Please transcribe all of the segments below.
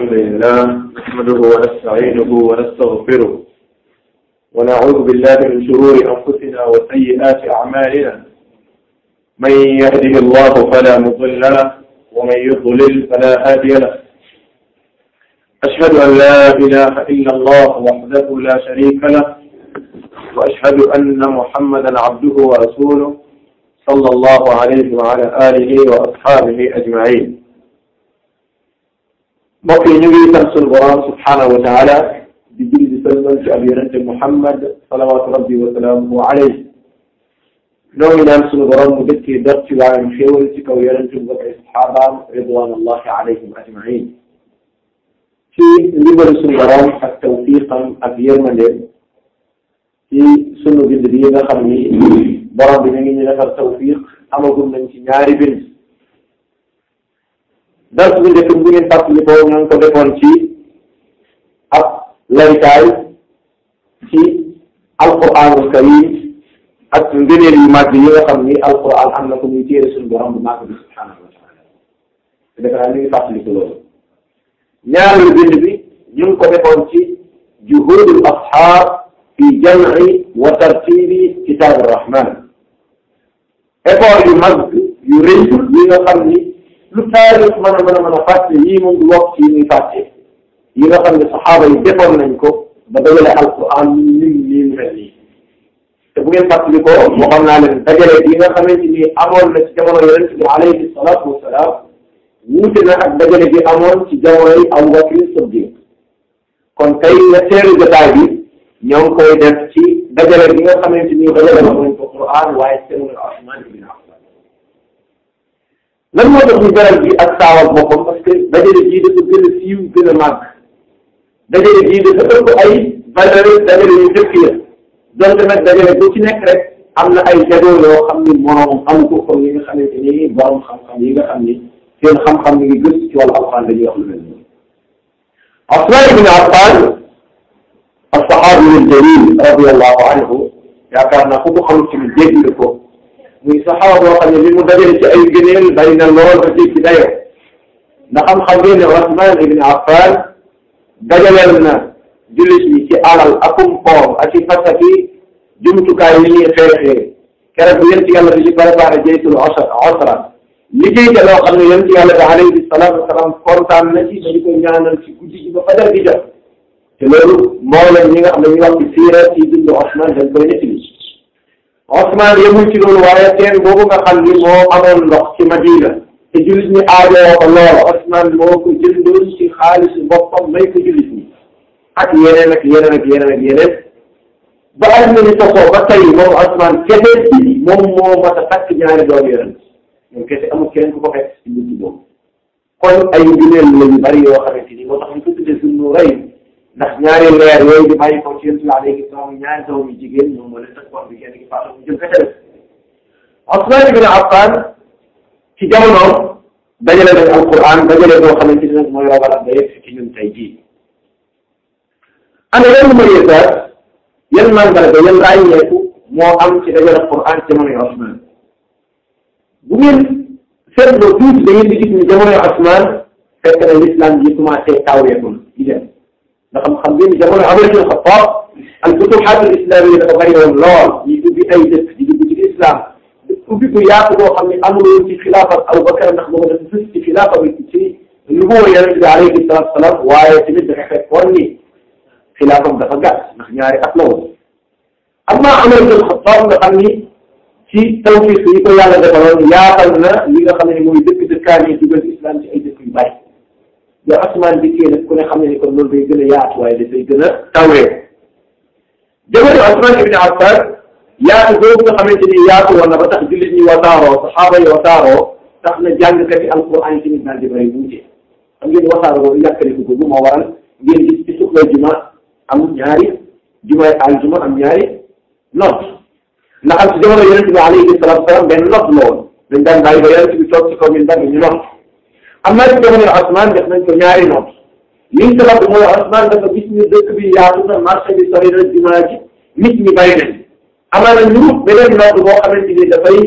الحمد لله نحمده ونستعينه ونستغفره ونعوذ بالله من شرور أنفسنا وسيئات أعمالنا من يهده الله فلا مضل له ومن يضلل فلا هادي له أشهد أن لا إله إلا الله وحده لا شريك له وأشهد أن محمدا عبده ورسوله صلى الله عليه وعلى آله وأصحابه أجمعين mbokk yi ñu ngi sant sunu borom subhaanahu wa taala di julli di sëlmal ci ab yonente Muhammad salawaatu rabbi wa salaamuhu alayhi noo ngi naan sunu borom mu dëkkee dot ci waayam xéewal ci kaw yonente bu ay saxaabaam ridwanullahi alayhim ajmain ci ndimbalu sunu borom ak tawfiqam ak yërmandeem ci sunu bind bi nga xam ni borom bi na ngi ñu defal tawfiq amagum nañ ci ñaari bind dars bu njëkk bu ngeen fàttali ko ñoo ngi ko defoon ci ab laytaay ci alquranul karim ak ngëneel yu màgg yi nga xam ni alquran am na ko muy téere suñu borom bu màgg bi subhanahu wa taala te defe naa ñu ngi fàttali ko loolu ñaareelu bind bi ñu ngi ko defoon ci juhudul asxaab fi jamci wa tartibi kitab arrahman effort yu mag yu rëy yi nga xam ni lu taarix mën a mën a mën a fàtte yii moom du wax ci yi muy fàtte yi nga xam ne saxaaba yi defoon nañ ko ba dajale alquran nim nii mu mel nii te bu ngeen fàttali ko waxoon naa leen dajale yi nga xamante ni amoon na ci jamono yonent bi alayhi salaatu wasalaam wuute na ak dajale bi amoon ci jamono yi Abu Bakr Siddiq kon tey nga teelu jotaay bi ñoo ngi koy def ci dajale bi nga xamante ni dajale wax nañ ko Quran waaye teewul Usmaan ibn Affan lan moo tax ñu beral bi ak saawal boppam parce que dajale bii dafa gën a siiw gën a màgg dajale bii dafa ëpp ay valeur dajale yu njëkk ya donte nag dajale bu ci nekk rek am na ay jagoo yoo xam ni moroom amu ko comme yi nga xamante ni borom xam-xam yi nga xam ni seen xam-xam mi ngi gëstu ci wàllu alxuraan dañuy wax lu mel nii Usmaan ibn Affan as-saxaabi al-jaliil radiyallahu anhu yaakaar naa ku ko xamul ci lu dégg ko muy saxaaba boo xam ne li mu dajale ci ay gëneel bari na lool ba ci dayoo ndax xam-xam ngeen ne Usmaan ibn Affan dajaleel na jullit ñi ci alal akum koom ak i fas ak i jumtukaay yi ñuy xeexee keroog bu yéen ci yàlla bi ci préparé jaytul usra liggéey ca loo xam ne yéen ci yàlla bi alayhi salaatu wasalaam kontaan na ci dañu ko ñaanal ci guddi gi ba fajar gi jot te loolu mboolem ñi nga xam ne ñu wax ci siira ci dundu Usmaan dañ koy nettali Usmaan yemul ci loolu waaye teen boobu nga xam ni moo amoon ndox ci Madina te jullit ñi aajoo ko lool Usmaan moo ko jëndoon ci xaalisu boppam may ko jullit ñi ak yeneen ak yeneen ak yeneen ak yeneen ba àdduna ni sosoo ba tey moom Usmaan kese moom moo mat a takk ñaari doom yeneen moom kese amul keneen ku ko fekk ci buntu boobu kon ay ngëneel la yu bari yoo xamante ni moo tax ñu ko tuddee suñu rëy ndax ñaari leer yooyu di bàyyi ko ci yéen si alayhi salaam ñaari doom yu jigéen ñoom moo leen teg wax bi kenn ki faatu mu jëm kese def Usmaan ibn Affan ci jamonoom dajale nañ alquran dajale boo xamante ni nag mooy rogal ak ba yegg ci ñun tey jii ana yan mooy yeesaat yan mandarga yan ràññeeku moo am ci dajale alquran ci jamonoy Usmaan bu ngeen seetloo tuuti da ngeen di gis ni jamonoy Usmaan fekk na l'islam yi commencé tawreetul di dem ndax xam ngeen ni jamono Umar ibn Xattaab al futuhaat al islamiyya dafa bëri woon lool ñi ubbi ay dëkk di dugg ci islam ubbi ko yaatu boo xam ne amul woon ci xilaafa Abu Bakar ndax boobu dafa fës ci xilaafa bi ci nubuwa Yonent bi alayhi salaatu wa salaam waaye tamit dafa fekkoon ni xilaafam dafa gàtt ndax ñaari at la woon amma Umar ibn Xattaab nga xam ni ci tawfiq yi ko yàlla defaloon yaatal na li nga xam ne mooy dëkk dëkkaan yi dugal islam ci ay dëkk yu bari yow Usmaan dikkee nag ku ne xam ne ni kon loolu day gën a yaatu waaye dafay gën a tawee jamono Usmaan ibn Affan yaatu boobu nga xamante ni yaatu woon na ba tax jullit ñi wasaaroo saxaaba yi wasaaroo tax na jàngkat yi alquran yi tamit daal di bëri wuute xam ngeen wasaaroo boobu yàkkaliku boobu moo waral ngeen gis ci suxla juma am ñaari jumaay aljuma am ñaari noot ndax am ci jamono yonente bi alayhi salatu wasalaam benn noot la woon dañ daan bàyyi ba yonente bi toog ci kaw min dagg ñu noot am naa ci jamono Usmaan def nañ ko ñaari noot liñ sabab mooy Usmaan dafa gis ñu dëkk bi yaatu na marché bi sori na jumaa ji nit ñi bàyyi nañ amaana ñu beneen noot boo xamante ni dafay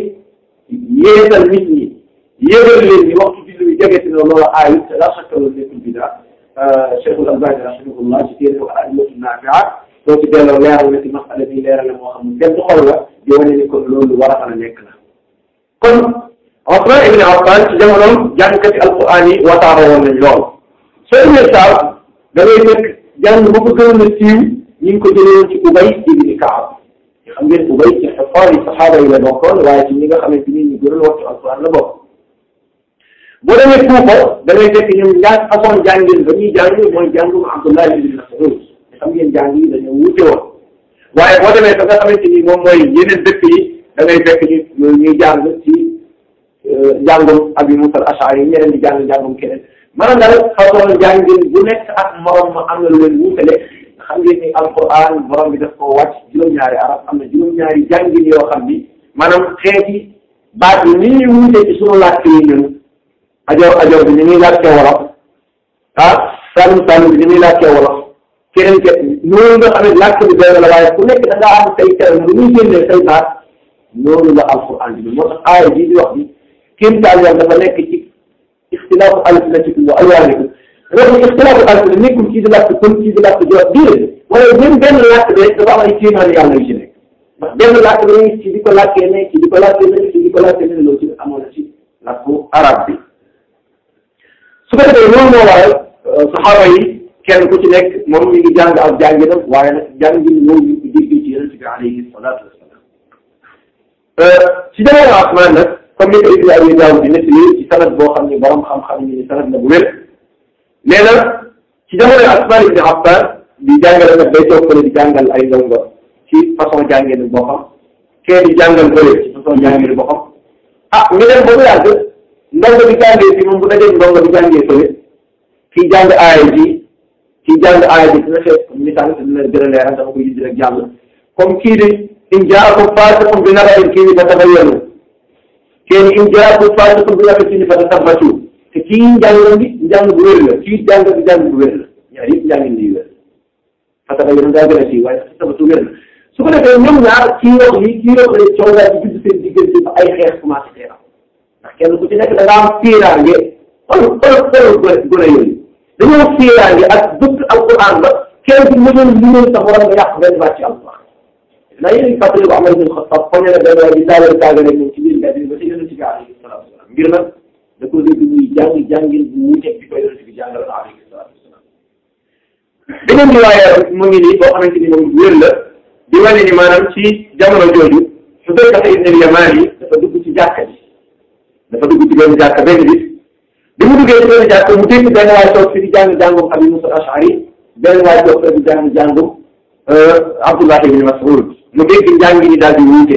yeesal nit ñi yéegal leen ni waxtu julli bi jege si na loolu aayut te la chaque loolu nekkul bidaa Cheikhul Albani rahimahullah ci téere ko al-Adillatu Naafi'a soo ci delloo leeral na ci masala bi leeral la moo xam ne benn xol la di wane ni kon loolu war a mën a nekk la kon Usmaan ibn Affaan ci jamonoom jàngkati alquran yi wasaare woon nañ lool soo ñëwee saaw da ngay fekk jàng bu ko gënoon a siiw ñu ngi ko jëlee woon ci Ubay ibn Kaab xam ngeen Ubay ci xafaar yi saxaaba yi la bokkoon waaye ci ñi nga xamante ni ñu gënoon waxtu alquran la bokk boo demee Kuufa da ngay fekk ñoom ñaar façon jàngin ba ñuy jàng mooy jàngum Abdullah ibn Mas'ud xam ngeen jàng yi dañoo wuute woon waaye boo demee ba nga xamante ni moom mooy yeneen dëkk yi da ngay fekk ñu ñuy jàng ci njàngum Abi Musa al-Ash'ari ñeneen di jàng njàngum keneen maanaam daal façon jàngin bu nekk ak morom ma am na lu leen wuutale xam ngeen ni alquran borom bi daf ko wàcc juróom-ñaari arab am na juróom-ñaari jàngin yoo xam ni maanaam xeeti baat yi ni ñuy wuute ci sunu làkk yi ñun ajoor ajoor bi ni muy làkkee wolof ah sànni sànni bi ni muy làkkee wolof keneen ke noonu nga xam ne làkk bi benn la waaye ku nekk da ngaa am say terme lu muy génnee say baat noonu la alquran bi moo tax aaya bii di wax bi kéemtaan yàlla dafa nekk ci ixtilaafu alsinatikum wa alwaanikum dafa ne ixtilaafu alsina nekkul kii di làkk pël kii di làkk jox déedéet waaye même benn làkk bi rek dafa am ay kéemaan yàlla yu ci nekk ndax benn làkk bi rek ci di ko làkkee ne ci di ko làkkee ne ci di ko làkkee ne loolu ci amoon na ci làkku arab bi su ko defee loolu moo waral saxaaba yi kenn ku ci nekk moom mi ngi jàng ak jànginam waaye nag jàngin moom ñu ngi ko déggee ci yonent bi alayhi salaatu wasalaam ci jamono Usmaan nag comme ni ko Ibn Abi Daawud di nettali ci sanad boo xam ne borom xam-xam ni sanad la bu wér nee na ci jamono Usmaan ibn Affaan di jàngale nag day toog fële di jàngal ay ndongo ci façon jànginu boppam kee di jàngal bële ci façon jànginu boppam ah ñu dem ba mu yàgg ndongo bi jàngee fi moom bu dajee ndongo bi jàngee fële kii jàng aaya ji kii jàng aaya ji dina fekk misaal dina gën a leeral dama koy gis rek jàll comme kii di in jaakum faasiqun bi naba'in kii ni fa tabayyanu kii ni in jaakum faasiqun bi naba'in kii ni fa tasabbatu te kii njàng bi njàng bu wér la kii jàng bi njàng bu wér la ñaar yëpp njàngin di wér fa tabayyanu daa gën a sii waaye fa tasabbatu wér la su ko defee ñoom ñaar kii wax lii kii wax lii coow daal di judd seen diggante ba ay xeex commencé xeex ndax kenn ku ci nekk da ngaa am fiiraange xool xool xool gone yooyu dañoo fiiraange ak bëgg alquran ba kenn ku mënoon mënoon sa borom nga yàq benn baat ci alquran naa yéen a ngi fàttali ko Umar ibn Xattaab foog ne benn waay di taagal taagale moom ci biir mbedd bi ba ci yonent bi alayhi salaatu wasalaam ngir nag da ko dégg muy jàng jàngin bu wuuteeg bi ko yonent bi jàngal alayhi salaatu wasalaam beneen riwaaya mu ngi nii boo xamante ni moom wér la di wane ni maanaam ci jamono jooju Xudayfa ibn al-Yamaan yi dafa dugg ci jàkka ji dafa dugg ci benn jàkka benn bis bi mu duggee ci benn jàkka mu dégg benn waay toog fi di jàng jàngum Abi Musa al-Ash'ari benn waay toog fi di jàng jàngum Abdullah ibn Mas'ud mu dégg njàng ni daal di wuute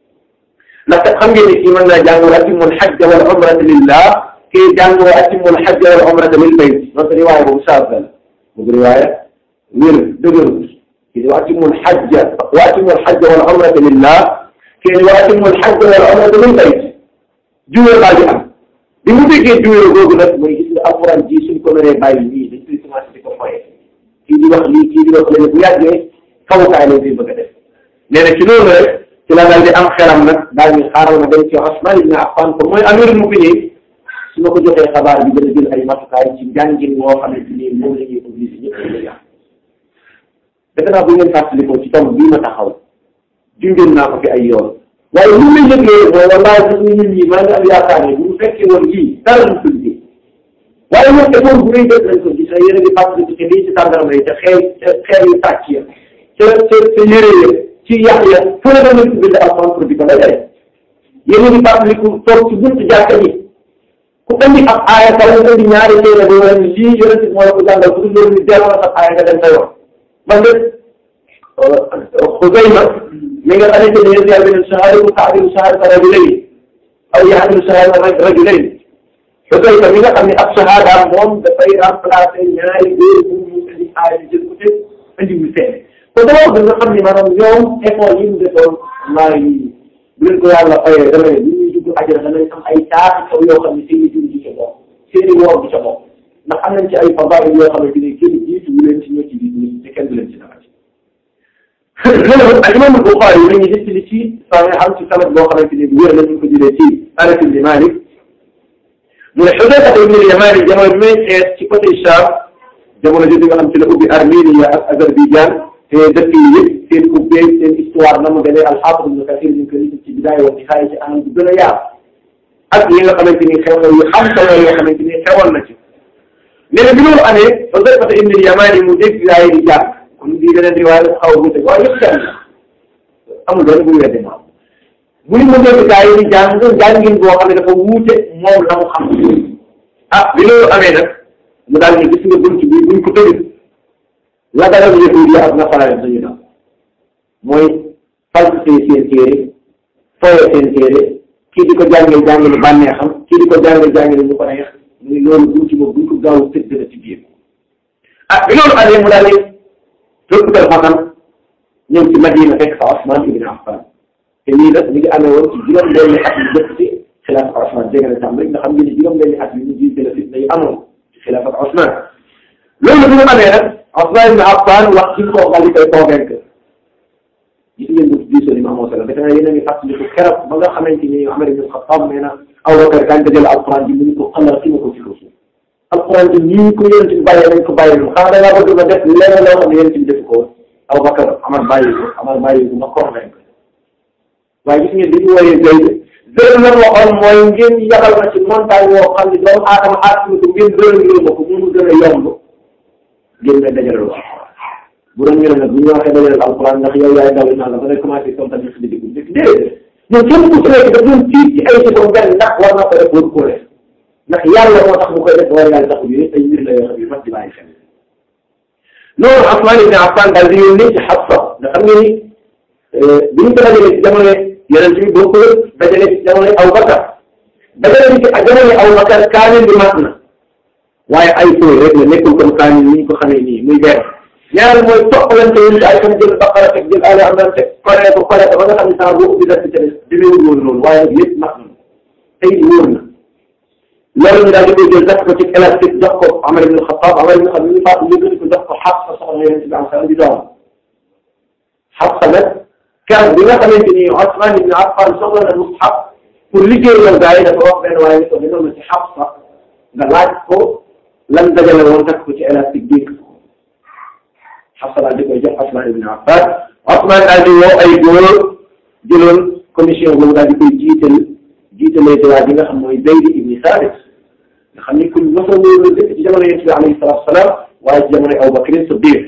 ndaxte xam ngeen ni kii mën naa jàng wa atimmul hajja wal umrata lillah kii jàng wa atimmul hajja wal umrata lil bayt donc riwaaya boobu saab la boobu riwaaya wér dëgërut kii di wa atimmul hajja wa atimmul hajja wal umrata lillah kii di wa atimmul hajja wal umrata lil bayt juwee baa ji am bi mu déggee juwee googu nag mooy gis nga alxuraan ji suñ ko mënee bàyyi nii dañ koy commencé di ko foyee kii di wax lii kii di wax léegi bu yàggee fawukaay lañ koy bëgg a def nee na ci loolu rek ci la daal di am xelam nag daal di xaaral ma dem ci Usmaan ibn Affaan ko mooy amirul mu'miniin su ma ko joxee xabaar bi gën a jël ay matukaay ci njàngin moo xamante ni moom la ñuy obligé ñëpp a jàng defe naa bu ngeen fàttalikoo ci tomb bii ma taxaw junjoon naa ko fi ay yoon waaye li may yëgee mooy wallaahi gis nga ñun ñii maa ngi am yaakaar ne bu ñu fekkee woon lii dara du ko liggéey waaye ñoom effort bu rëy def nañ ko gis yéen a ngi fàttaliku ci lii ci tàndarma yi te xeer xeer yu tàcc ya ca ca ca yére ya ci yàq ya fu ne dama ci bind alxuraan pour di ko dajale yéen a ngi fàttaliku toog ci buntu jàkka ji ku indi ab aaya wala nga indi ñaari téere ba wala ni lii yonent bi moo la ko jàngal bu dul loolu ni delloo sa aaya nga dem sa yoon man de Xuzayma mi nga xamante ne yéen yàlla beneen shahadatu ta'dilu shahadata rajulayn aw ya'dilu shahadata rajulayn Xuzayma mi nga xam ne ab shahadaam moom dafay remplacer ñaari góor bu mu indi aaya jël ko te indi wu seede kon dama bëgg nga xam ni maanaam ñoom effort yi mu defoon maa ngi bu leen ko yàlla fayee dama ne bu ñuy dugg àjjana danañ am ay taati kaw yoo xam ne seen i jur gi ca bokk seen i woor bi ca bokk ndax am nañ ci ay fadail yoo xamante ne kenn jiitu wu leen ci ñoo ci biir te kenn du leen ci dara ci. loolu al imam Buxaari yi dañuy def ci saa xam ci sanad boo xamante ne bu wér la ñu ko jëlee ci Anas ibn Malik mu ne Xudayfa ibn al-Yamaan jamono bi may xees ci côté Sham jamono jooju nga xam ci la ubbi Armenia ak Azerbaïdjan te dëkk yi yëpp seen ubbee seen histoire na mu demee al-Hafiz Ibn Kathir ñu ko nit ci bidaaya wa nihaaya ci anam bu gën a yaatu ak yi nga xamante ni xew-xew yu xam solo yoo xamante ni xewoon na ci nee na bi loolu amee ba Huzayfa ibn al-Yamani mu dégg gaa yi di jàng kon bii beneen riwaaya la xaw a wute waaye yëpp jàng amul benn buy wedde moom muy mu dégg gaa yi di jàng jàngin boo xam ne dafa wuute moom la mu xam ah bi loolu amee nag mu daal ni gis nga bunt bi buñ ko tëjee la dalal yahuud yi ak nasaraan dañu daal mooy falsifier seen téere fooye seen téere kii di ko jàngee jàngale bànnee xam kii di ko jàngee jàngale ñu ko neex muy loolu buñ ci moom buñ ko gaaw tëj dana ci biir ah bi loolu amee mu daal di rëkkutal xasan ñëw ci Madina fekk fa Osman ibn Affan te lii nag ñu ngi amee woon ci juróom benni at yu njëkk ci xilaafa Osman dégg na tam rek nga xam ngeen ne juróom benni at yu ñu jiite la fitna yi amoon ci xilaafa Osman loolu bi mu amee nag Osman ibn Affan wax ci ko xal di koy convaincre gis ngeen bu diisoo ni Mamadou Sallam defe naa yéen a ngi fàttaliku keroog ba nga xamante ni Umar ibn Xattaab nee na Abubakar daan dajale alquran bi mu ko xalaat ci ma ko ci suuf alquran bi nii ko yonent bi bàyyee nañ ko bàyyee lu xanaa da ngaa bëgg ma def leneen loo xam ne yonent bi def ko woon Abubakar Amar bàyyi ko Amar bàyyi ko ma convaincre waaye gis ngeen dañu wooyee Zayd Zayd la waxoon mooy ngeen yabal na ci montagne woo xam ne doomu aadama aatuma ko ngeen gën ma ko mu gën a yomb ngeen ne dajale lu bu doon ñu ne nag bu ñu waxee dajale alquran ndax yow yaay daw naa la ba ngay commencé kontaan si digg bi déedéet ñun képp ku ci nekk daf doon tiit ci ay seconde benn ndax war na ko def war koo def ndax yàlla moo tax mu koy def war yàlla taxul yooyu ay mbir la yoo xam ne mat di bàyyi xel loolu Usmaan ibn Affaan daal di yónnee ci Xafsa nga xam nga ni bi ñu ko dajalee ci jamono yeneen bi boo ko dajalee ci jamono Abu Bakar dajalee ci jamono Abu Bakar kaamil bi mat na waaye ay tooy rek la nekkul comme kaamil ni ñu ko xamee nii muy benn ñaareel mooy toppalante yu ay comme jël Baqara teg jël Ali Imran teg koree ko koree ko ba nga xam ne saa boo ubbi def ci tene demeewul woon loolu waaye nag lépp mat na tey wóor na loolu ñu daal di koy jël def ko ci élastique jox ko Amar ibn Xattaab Amar ibn Xattaab ñu faatu yëkkati ko jox ko Xafsa soxna Yonent bi am xel di doom Xafsa nag keroog bi nga xamante ni Usmaan ibn Affaan soxla na mushaf pour liggéeyal gaa yi dafa wax benn waaye ni ko demal na ci Xafsa nga laaj ko lan dajale woon takk ko ci élastique dégg Xafsa daal di koy jox Usmaan ibn Affaan Usmaan daal di woo ay góor jëloon commission boobu daal di koy jiital jiitalee waa ji nga xam mooy Zayd ibn Saabit nga xam ni ku mosoo wóor la dëkk ci jamono Yonent bi alayhi salaatu wa salaam waaye ci jamono Abu Bakr Siddiq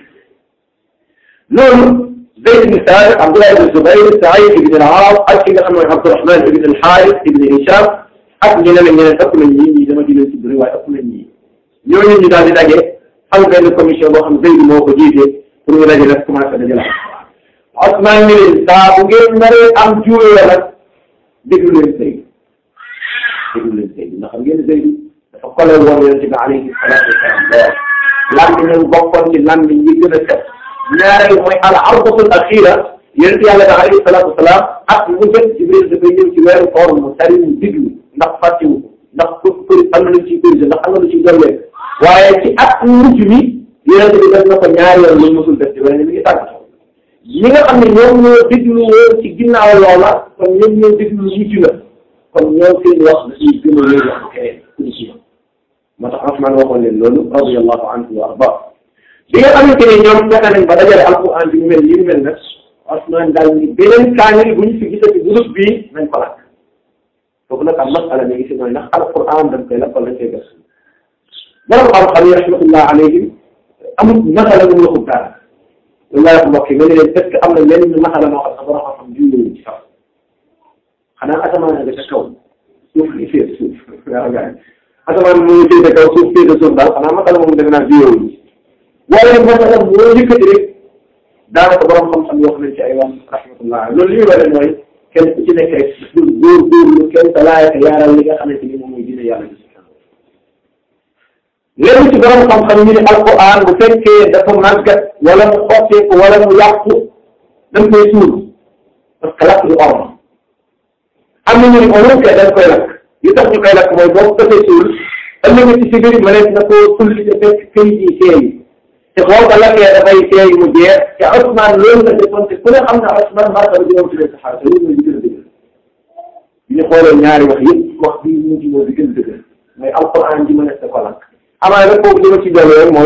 loolu Zayd ibn Saabit Abdullah ibn Zubayr Saïd ibn al-Aas ak ki nga xam mooy Abdurahman ibn al-Haaris ibn Hisham ak ñeneen ak ñeneen ëpp nañ ñii ñii dama jëlee si bëri waaye ëpp nañ ñii ñooñu ñu daal di daje am benn commission boo xam Zayd moo ko jiite pour ñu daje nag commencé dajale Usmaan ni leen saa bu ngeen naree am juuyoo nag déglu leen Zayd déglu leen Zayd ndax xam ngeen Zayd dafa kole woon Yonent bi alayhi salaatu wa salaam lambi ñu bokkoon ci lambi yi gën a set ñaareel mooy al ardatul axira Yonent Yàlla bi alayhi salaatu wa salaam ak mu jot Jibril dafay ñëw ci weeru koor mu tari mu diglu ndax fàttiwu ndax pour pour am na lu ciy corrigé ndax am na lu ciy dollee waaye ci at mujj mi Yonent bi def na ko ñaari yoon lu musul def ci weneen mi ngi tàgg ñi nga xam ne ñoom ñoo déglu woon ci ginnaaw loola kon ñoom ñoo déglu mujj la kon ñoom seen wax dañuy gën a wér wax keneen ku ci ñoom moo tax Usmaan waxoon leen loolu radiyallahu anhu wa arda bi nga xamante ne ñoom fexe nañ ba dajale alquran bi ñu mel yi mel nag Usmaan daal ni beneen kaamil bu ñu fi gisati bu dul bii nañ ko lakk foofu nag am masala mi ngi si mooy ndax alquran dañ koy lakk wala dañ koy gas borom xam-xam yi rahmatullah alayhim amul masala bu mu la ko daal loolu laa wax mbokk yi nga ne leen est-ce que am na lenn masala moo xam ne borom xam-xam jiw ci sax xanaa asamaan nga ca kaw suuf li féet suuf waaw gars yi asamaan mu ngi féete kaw suuf féete suuf daal xanaa masala moom defe naa jiw waaye nag masala moo yëkkati rek daanaka borom xam-xam yoo xam ne ci ay wax rahmatullah loolu li muy wane mooy kenn ku ci nekk rek góor góorlu kenn sa laaya ka yaaral li nga xamante ni moom mooy dina yàlla bi léegi ci borom xam-xam ñu ne alquran bu fekkee dafa màggat wala mu xotteeku wala mu yàqu dañ koy suul parce que lakk du orma am na ñu ne on que dañ koy lakk li tax ñu koy lakk mooy boo ko defee suul ëllëg ci si biir mënees na koo tulli te fekk këyit yi seey te boo ko lakkee dafay seey mu jeex te Ousmane loolu la defoon te ku ne xam na Ousmane martaba bi moom ci leen saxaar te loolu mooy bi gën a dëgër bi ñu xoolee ñaari wax yëpp wax bii mu ci moo bi gën a dëgër mooy alquran ji mënees na ko lakk amaana nag foofu li ma ci dolli rek mooy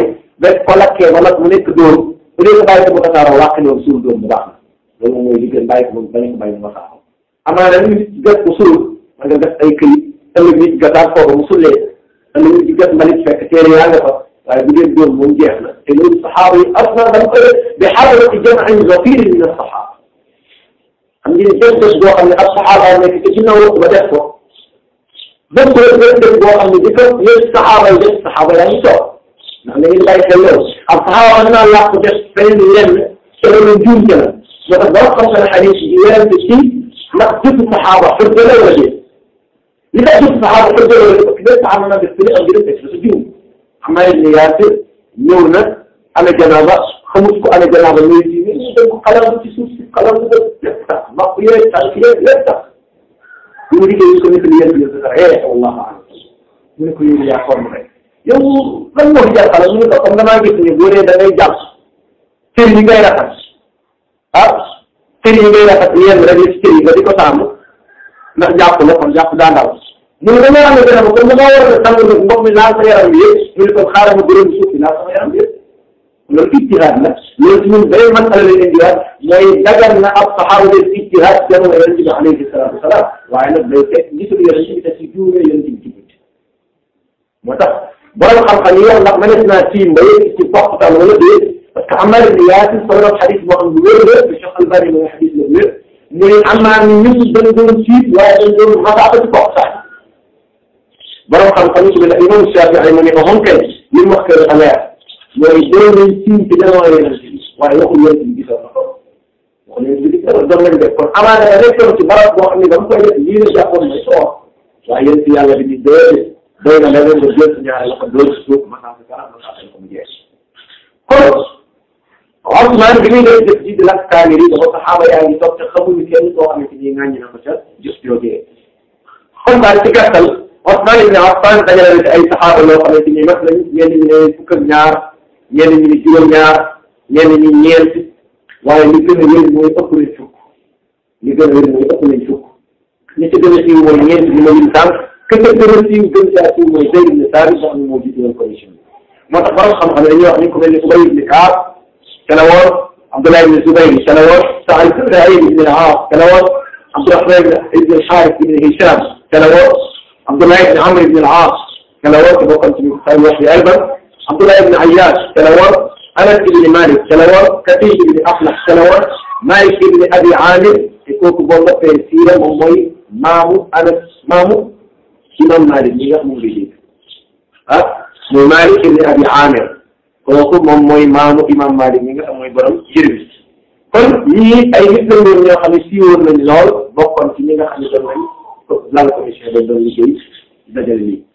ba ko lakkee ba nag mu nekk dóor bu dee ko bàyyi ko mu tasaaroo wàq ñoom suul dóor bu baax na loolu moom mooy li gën bàyyi ko moom bañ ko bàyyi mu tasaaroo amaana nit gas ko suul man nga gas ay këyit ëllëg nit gasaat foofu mu sullee ëllëg nit gas mbalit fekk téere yaa nga fa waaye bu dee dóor moom jeex na te loolu saxaaba yi asna dama koy bi xadarati jam'in zafirin min as-saxaaba xam ngeen bés bés boo xam ne ab saxaaba nekk ci ginnaaw ba def ko bés bés bés bés boo xam ne di ko yéen saxaaba yi def saxaaba yaa ngi toog ndax da ngeen bàyyi xel loolu ab saxaaba mën naa làq def feneen lenn te loolu njuumte la moo tax boo xam ne xadiis yi werante ci ndax jëfu saxaaba xujja la wala déet li tax jëfu saxaaba xujja la wala déet parce que saxaaba na def fële ak jërëm def dafa juum Ammaar ibn Yaasir ñëw na amee janaaba xamut ko amee janaaba ñuy ci ñu dem ko xalam ci suuf si xalam bu def lépp tax mbaq yooyu tànk yooyu lépp tax bu mu liggéey ko nekk li yéen bi sa eh wallahu a'lam mu ne ko yéen yaa form rek yow lan moo fi jàppale mu ne ko comme damaa gis ni boo dee da ngay jàpp cër yi ngay rafet ah cër yi ngay rafet yenn rek ci cër yi nga di ko sàmm ndax jàpp la kon jàpp daa ndaw mu ne dañoo am ne dara comme damaa war a tàng nag ndox mi laal sa yaram bi yëpp mu ne kon xaaral ma gërëm suuf si laal sama yaram bi yëpp loolu ijtihaad la loolu ci ñun beneen masala la indiwaat mooy dagar na ab saxaaba def ijtihaad jamono yonent bi alayhi salaatu wasalaam waaye nag day fekk gisul yonent bi te si juumee yonent bi ci guddi moo tax borom xam-xam yi wax ndax mënees naa tiim ba yëg ci poqtal wala déet parce que Ammaar ibn Yaasir solo xadis boo xam ne wér la te Cheikh Albani mooy xadis la wér mu ne Ammaar ni ñun dañ doon tiit waaye dañ doon masaaba ci poqtal borom xam-xam yi la imam Shaafi'i mu ne ko xam kay li mu wax kay dafa leer mooy doon nañ tiim ci jamono yonent bi waaye waxul yonent bi gisoon na ko waxul yonent bi gisoon doon nañ def kon amaana da nekkoon ci barab boo xam ne dama koy def lii la jàppoon mooy soo waaye yonent yàlla bi di déedéet doy na leneen nga jël sa ñaari loxo doon si suuf masaa sa kanam masaa ko mu jeex kon Ousmane bi muy def jëf ji di lakk kaamir yi dafa saxaaba yaa ngi toog te xamuñu kenn koo xamante ni ŋàññi na ko ca jëf joojee kon daal ci gàttal Ousmane ibn Affan dajale na ci ay saxaaba loo xamante ni mat nañ ñenn ñi ne fukk ak ñaar ñenn ñi ne juróom-ñaar ñenn ñi ñeent waaye li gën a wér mooy ëpp nañ fukk li gën a wér mooy ëpp nañ fukk ñi ci gën a siiw mooy ñeent ñi ma lim tànk que que gën a siiw gën caa siiw mooy Zayd ibn Thabit boo xam ne moo jiite woon commission bi moo tax borom xam-xam dañuy wax ni ku mel ni Ubay ibn Kaab ca la woon Abdullah ibn Zubayr ca la woon Sa'id ibn al-Aas ca la woon Abdurrahman ibn al-Harith ibn Hisham ca la woon Abdullah ibn Amr ibn al-Aas ca la woon te bokkoon ci say wax yi Ayban Abdullah ibn Ayyash ca la woon Anas ibn Malik ca la woon Kathir ibn Aflah ca la woon Malik ibn Abi Amir te kooku boo toppee siira moom mooy maamu Anas maamu imam Malik mi nga xam moom lay dégg ah mooy Malik ibn Abi Amir kooku moom mooy maamu imam Malik mi nga xam mooy borom jër bi kon ñii ay nit la woon ñoo xam ne siiwoon nañ lool bokkoon ci ñi nga xam ne doon nañ lal commission dañ doon liggéey dajale lii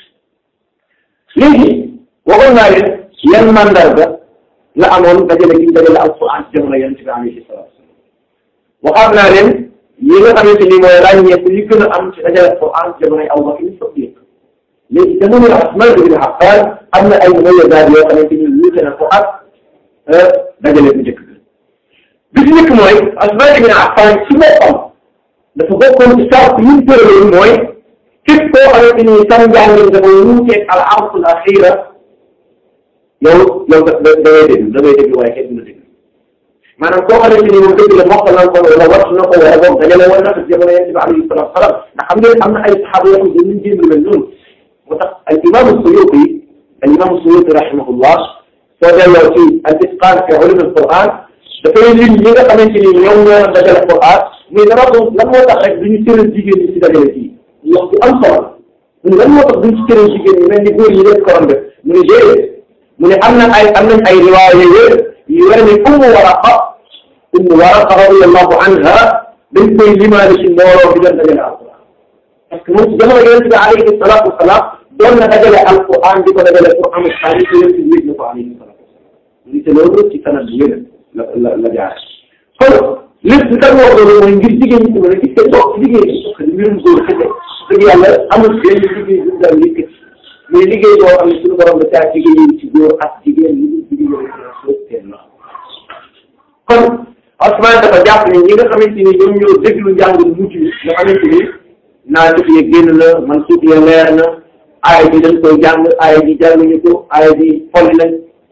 léegi waxoon naa leen yan mandarga la amoon dajale gi dajale alquran ci jamono yonent bi alayhi salaatu waxaat naa leen yi nga xamante ni mooy ràññeeku li gën a am ci dajale alquran ci jamono Abu Bakr Siddiq léegi jamono Usmaan ibn Affaan am na ay mumayyazaat yoo xamante ni wuute na ko ak dajale bu njëkk bi ci njëkk mooy Usmaan ibn Affaan ci boppam dafa bokkoon ci sart yi ñu tëraloon mooy képp koo xamante ni sam njàngin dafa wuuteeg al arsul axira yow yow da da da ngay déglu da ngay déglu waaye kenn du la déglu maanaam koo xamante ni moom dëgg la mokk na ko wala wattu na ko wala boog dajale woon na ko jamono yonent bi alayhi salaatu wa salaam ndax xam ngeen am na ay saxaaba yoo xam ne dañuy jéem lu mel noonu moo tax al imaamu Suyuuti al imaamu Suyuuti rahimahullah soo delloo ci al itqaan fi ulum al Qur'an dafay lim ñi nga xamante ni ñoom ñoo dajale Qur'an muy dama ko lan moo tax rek duñu tëral jigéen ñi ci dajale fii wax bu am solo mu ne lan moo tax duñ ci tëral jigéen ñi mel ni góor ñi leen ko doon def mu ne déedéet mu ne am na ay am nañ ay riwaaya yooyu yu wér ne Ummu Waraqa Ummu Waraqa radiyallahu anha dañ koy limaale ci mbooloo bi doon dajale alquran parce que moom ci jamono yonent bi alayhi salaatu wasalaam doon na dajale alquran di ko dajale pour am xaalis yonent bi yëg na ko alayhi salaatu wasalaam li te loolu ci sanad bu wér la la la jaar kon lépp li tax wax loolu mooy ngir jigéen ñi tamit gis nga toog ci liggéey bi parce que mbirum góor kese dëgg yàlla amul benn liggéey bu daan yëkkati mais liggéey boo xam ne suñu borom da caa jigéen ci góor ak jigéen li ñu jigéen ñi la kon Ousmane dafa jàpp ne ñi nga xamante ni ñoom ñoo déglu njàng mujj bi nga xamante ni naa def ye génn na man suuf ya leer na aaya bi dañ koy jàng aaya bi jànguñu ko aaya bi folli nañ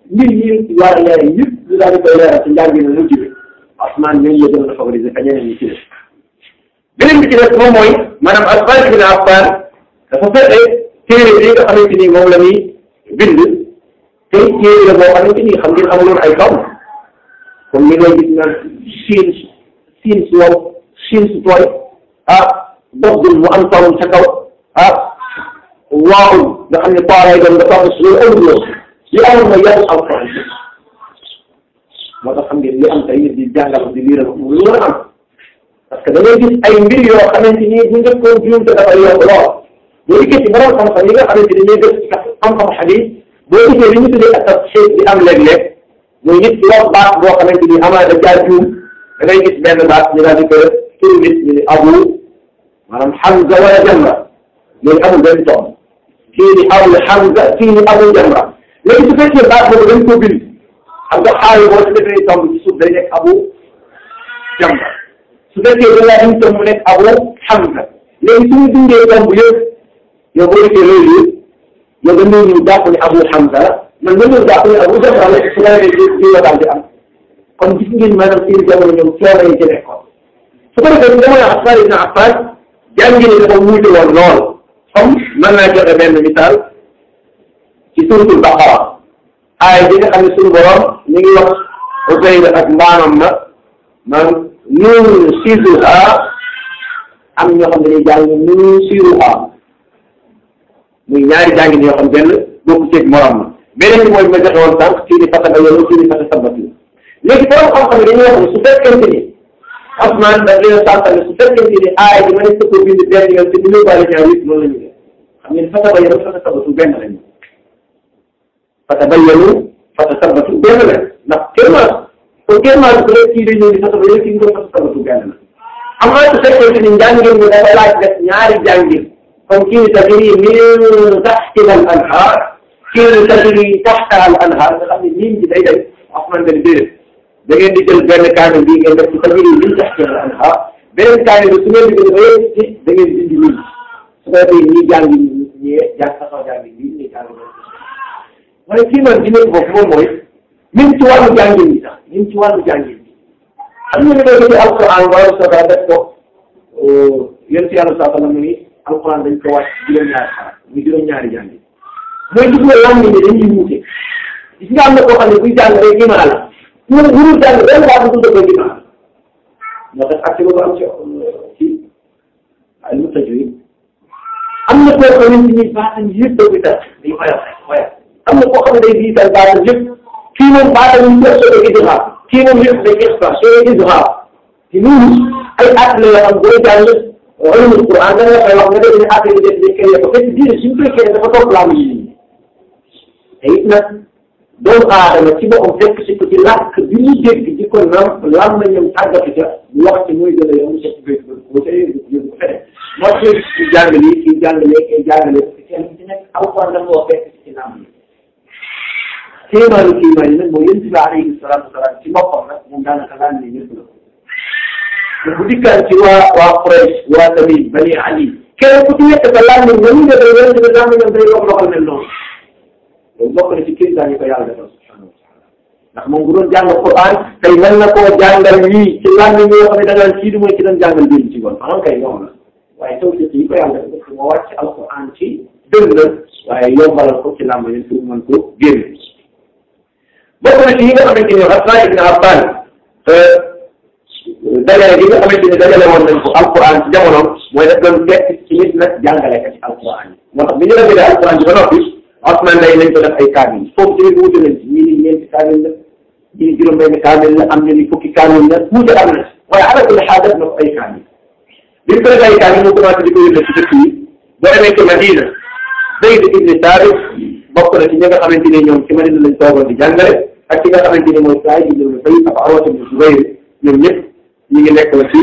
mbir yi war a leer yëpp lu daal di koy leeral ci njàng mi mujj bi Ousmane ñooñu la gën a favoriser ka ñeneen ñi ci def beneen bi ci des moom mooy maanaam Usmaan ibn Affaan dafa fexe téere bi nga xamante ni moom la ñuy bind te téere la boo xamante ni xam ngeen amuloon ay kaw comme ni ngay gis naan siin siin su wow siin su tooy ah doxul mu am tawul ca kaw ah waawul nga xam ne tooraay doon nga toog si loolu amul loolu li amoon mooy yàlla alquran moo tax xam ngeen li am tey nit di jàngal di liiral mu lu mën a am parce que da ngay gis ay mbir yoo xamante ni bu njëkkoon juum te dafay yomb lool boo dikkee ci borom xam-xam yi nga xamante ni ñooy def ci xam-xam xadis boo gisee li ñu tuddee ak xeet di am léeg-léeg mooy nit ki wax baat boo xamante ni amaana da caa juum da ngay gis benn baat ñu daal di ko turu nit ñu ne abu maanaam Hamza wala Jamra léegi amul benn tool kii ni abu Hamza kii ni abu Jamra léegi su fekkee baat boobu dañ ko bind xam nga xaayu boo ci defee tomb ci suuf day nekk abu Jamra su fekkee da ngaa indi tomb mu nekk abu Hamza léegi su ñu dindee tomb yëpp yow boo defee loolu yëpp yow dañoo ñëw jàpp ne abu Hamza la man ma ñëw jàpp ne abu Jamra la su ko defee di la daal di am kon gis ngeen maanaam seen jamono ñoom coono yi ci nekkoon su ko defee jamono Affan ibn Affan jàngi ne dafa wuute woon lool comme mën naa joxe benn misaal ci suratul Baqara aaya bi nga xam ne suñu borom mi ngi wax Uzayr ak mbaanam ma man nunsiruha am ñoo xam ne dañuy jàng nunsiruha muy ñaari jàngin yoo xam benn bokku ceeg morom ma beneen bi mooy ma joxe woon sànq kii di fata ba yoonu kii di fata sabatu léegi borom xam-xam yi dañuy wax ne su fekkente ni Ousmane daf leen a sant ne su fekkente ni aaya bi ma ne ko bind benn yoon te du ñu bàyyi ñaar yëpp noonu la ñu def xam ngeen fata ba yoonu fata sabatu benn lañu fata ba yoonu fata sabatu benn la ndax kéemaan kon kéemaan bu dee kii dañu ni fata ba yoonu kii nga fata sabatu benn la xam nga su fekkente ni njàngin bi dafa laaj def ñaari jàngin comme kii tajri min taxtiha al anhaar kii tajri taxta al anhaar nga xam ne niin ci day day Ousmane dañ déedéet da ngeen di jël benn kaamil bii ngeen def ci tajri min taxtiha al anhaar beneen kaamil bi su ngeen di gën a ci da ngeen di dindi nii su ko defee ñii jàng ñii jàng taxaw jàng bii ñii jàng waaye kii man di nekk foofu moom mooy même ci wàllu jàngin bi sax même ci wàllu jàngin bi xam nga ne doo ci alquran wala soda def ko yéen si yàlla saa sallam ni alquran dañ ko wàcc juróom-ñaari xaraf muy juróom-ñaari jàngi mooy gis nga lan ni dañuy wuute gis nga am na koo xam ne buy jàng rek imaa la ñu wurul jàng benn baa bu dugg imaa moo tax ak boobu am ci ci ay mu tajwid am na koo xamante ni baatam yëpp da koy tax day xoyal xoyal am na koo xam ne day diital baatam yëpp kii moom baatam yi ñëpp soo koy idgham kii moom yëpp day ixfa soo idgham te loolu ay at la yoo xam booy jàng ulumul Quran da nga koy wax nga def ne affaire yi def ne kenn ko fekk diine suñu koy kenn dafa topp laa yi te it nag doomu aadama ci boppam fekk si ko ci làkk bi ñu dégg di ko nam lam na ñoom tàggatu ca wax ci muy gën a yomb ci béy bu tey yóbbu feneen moo tax ci jàng lii kii jàng lee kii jàng lee parce que kenn ci nekk alquran da nga fekk ci nam yi kéemaanu kéemaan yi nag mooy yéen bi alayhi salaatu wasalaam ci boppam nag moom daanaka laan ni ñëpp la bu dikkaan ci waa waa Quraysh waa Tamim Bani Ali kenn ku ci nekk sa laaj ñoom ñoom ñu defee yéen tamit laaj ñoom day yokk loxol mel noonu loolu bokk na ci kéemtaan yi ko yàlla defal subhanahu wa taala ndax moom bu doon jàng Quran tey mën na koo jàngal ñii ci laaj ñoo xam ne da ngaan kii du mooy ci doon jàngal biir ci ngoon maanaam kay ñoom la waaye taw yi ko yàlla def parce que moo wàcc alquran ci dëgg la waaye yombalal ko ci làmb yi pour mën ko génne bokk na ci yi nga xamante ni Usmaan ibn Affaan dajale gi nga xamante ni dajale woon nañ ko alquran ci jamonoom mooy daf doon fekk ci nit nag jàngale ka ci alquran yi moo tax bi ñu rafetee alquran bi ba noppi Usmaan day nañ ko def ay kaamil foofu tamit wuute nañ ci ñii ni ñeenti kaamil la ñii ni juróom-benn kaamil la am na ni fukki kaamil la wuute am na waaye ala kulli xaal def na ko ay kaamil bi ñu ko def ay kaamil mu commencé di ko yónnee ci dëkk yi boo demee ci Madina Zayd ibn Saabit bokk na ci ñi nga xamante ni ñoom ci Madina lañ toogoon di jàngale ak ki nga xamante ni mooy Saïd ibn Musayyib ak Urwa ibn Zubayr ñoom ñëpp ñu ngi nekk ci